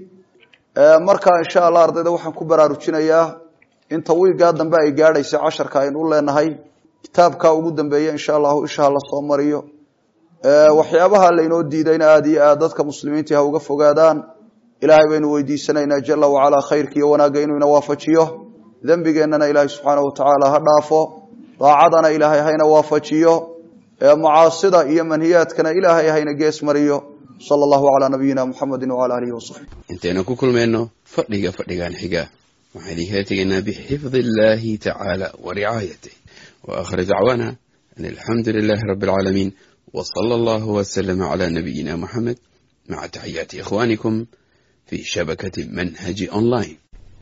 marka insha allah ardayda waxaan ku baraarujinayaa inta wiigaa dambe ay gaadhaysa casharka aynu u leenahay kitaabka ugu dambeeya insha allahu ishaa la soo mariyo waxyaabaha laynoo diidayna aada iyo aad dadka muslimiintii ha uga fogaadaan ilaahay baynu weydiisanaynaa jala wacalaa khayrka iyo wanaagga inuu ina waafajiyo dembigeennana ilaahay subxaana wa tacaala ha dhaafo daacadana ilaahay hayna waafajiyo macaasida iyo manhiyaadkana ilaahay hayna gees mariyo sala allahu calaa nabiyina muxamedi wacala alihi wasaxbi intaynu ku kulmayno fadhiga fadhigan xiga waxaan idinkala tegaynaa bixifdi illaahi tacaala wa ricaayatih wa aakhir dacwaana an alxamdu lilaahi rabbi alcaalamiin wa sala allahu wasalama calaa nabiyina muxamed maca taxiyaati ikhwaanikum في شبكة منهج أونلاين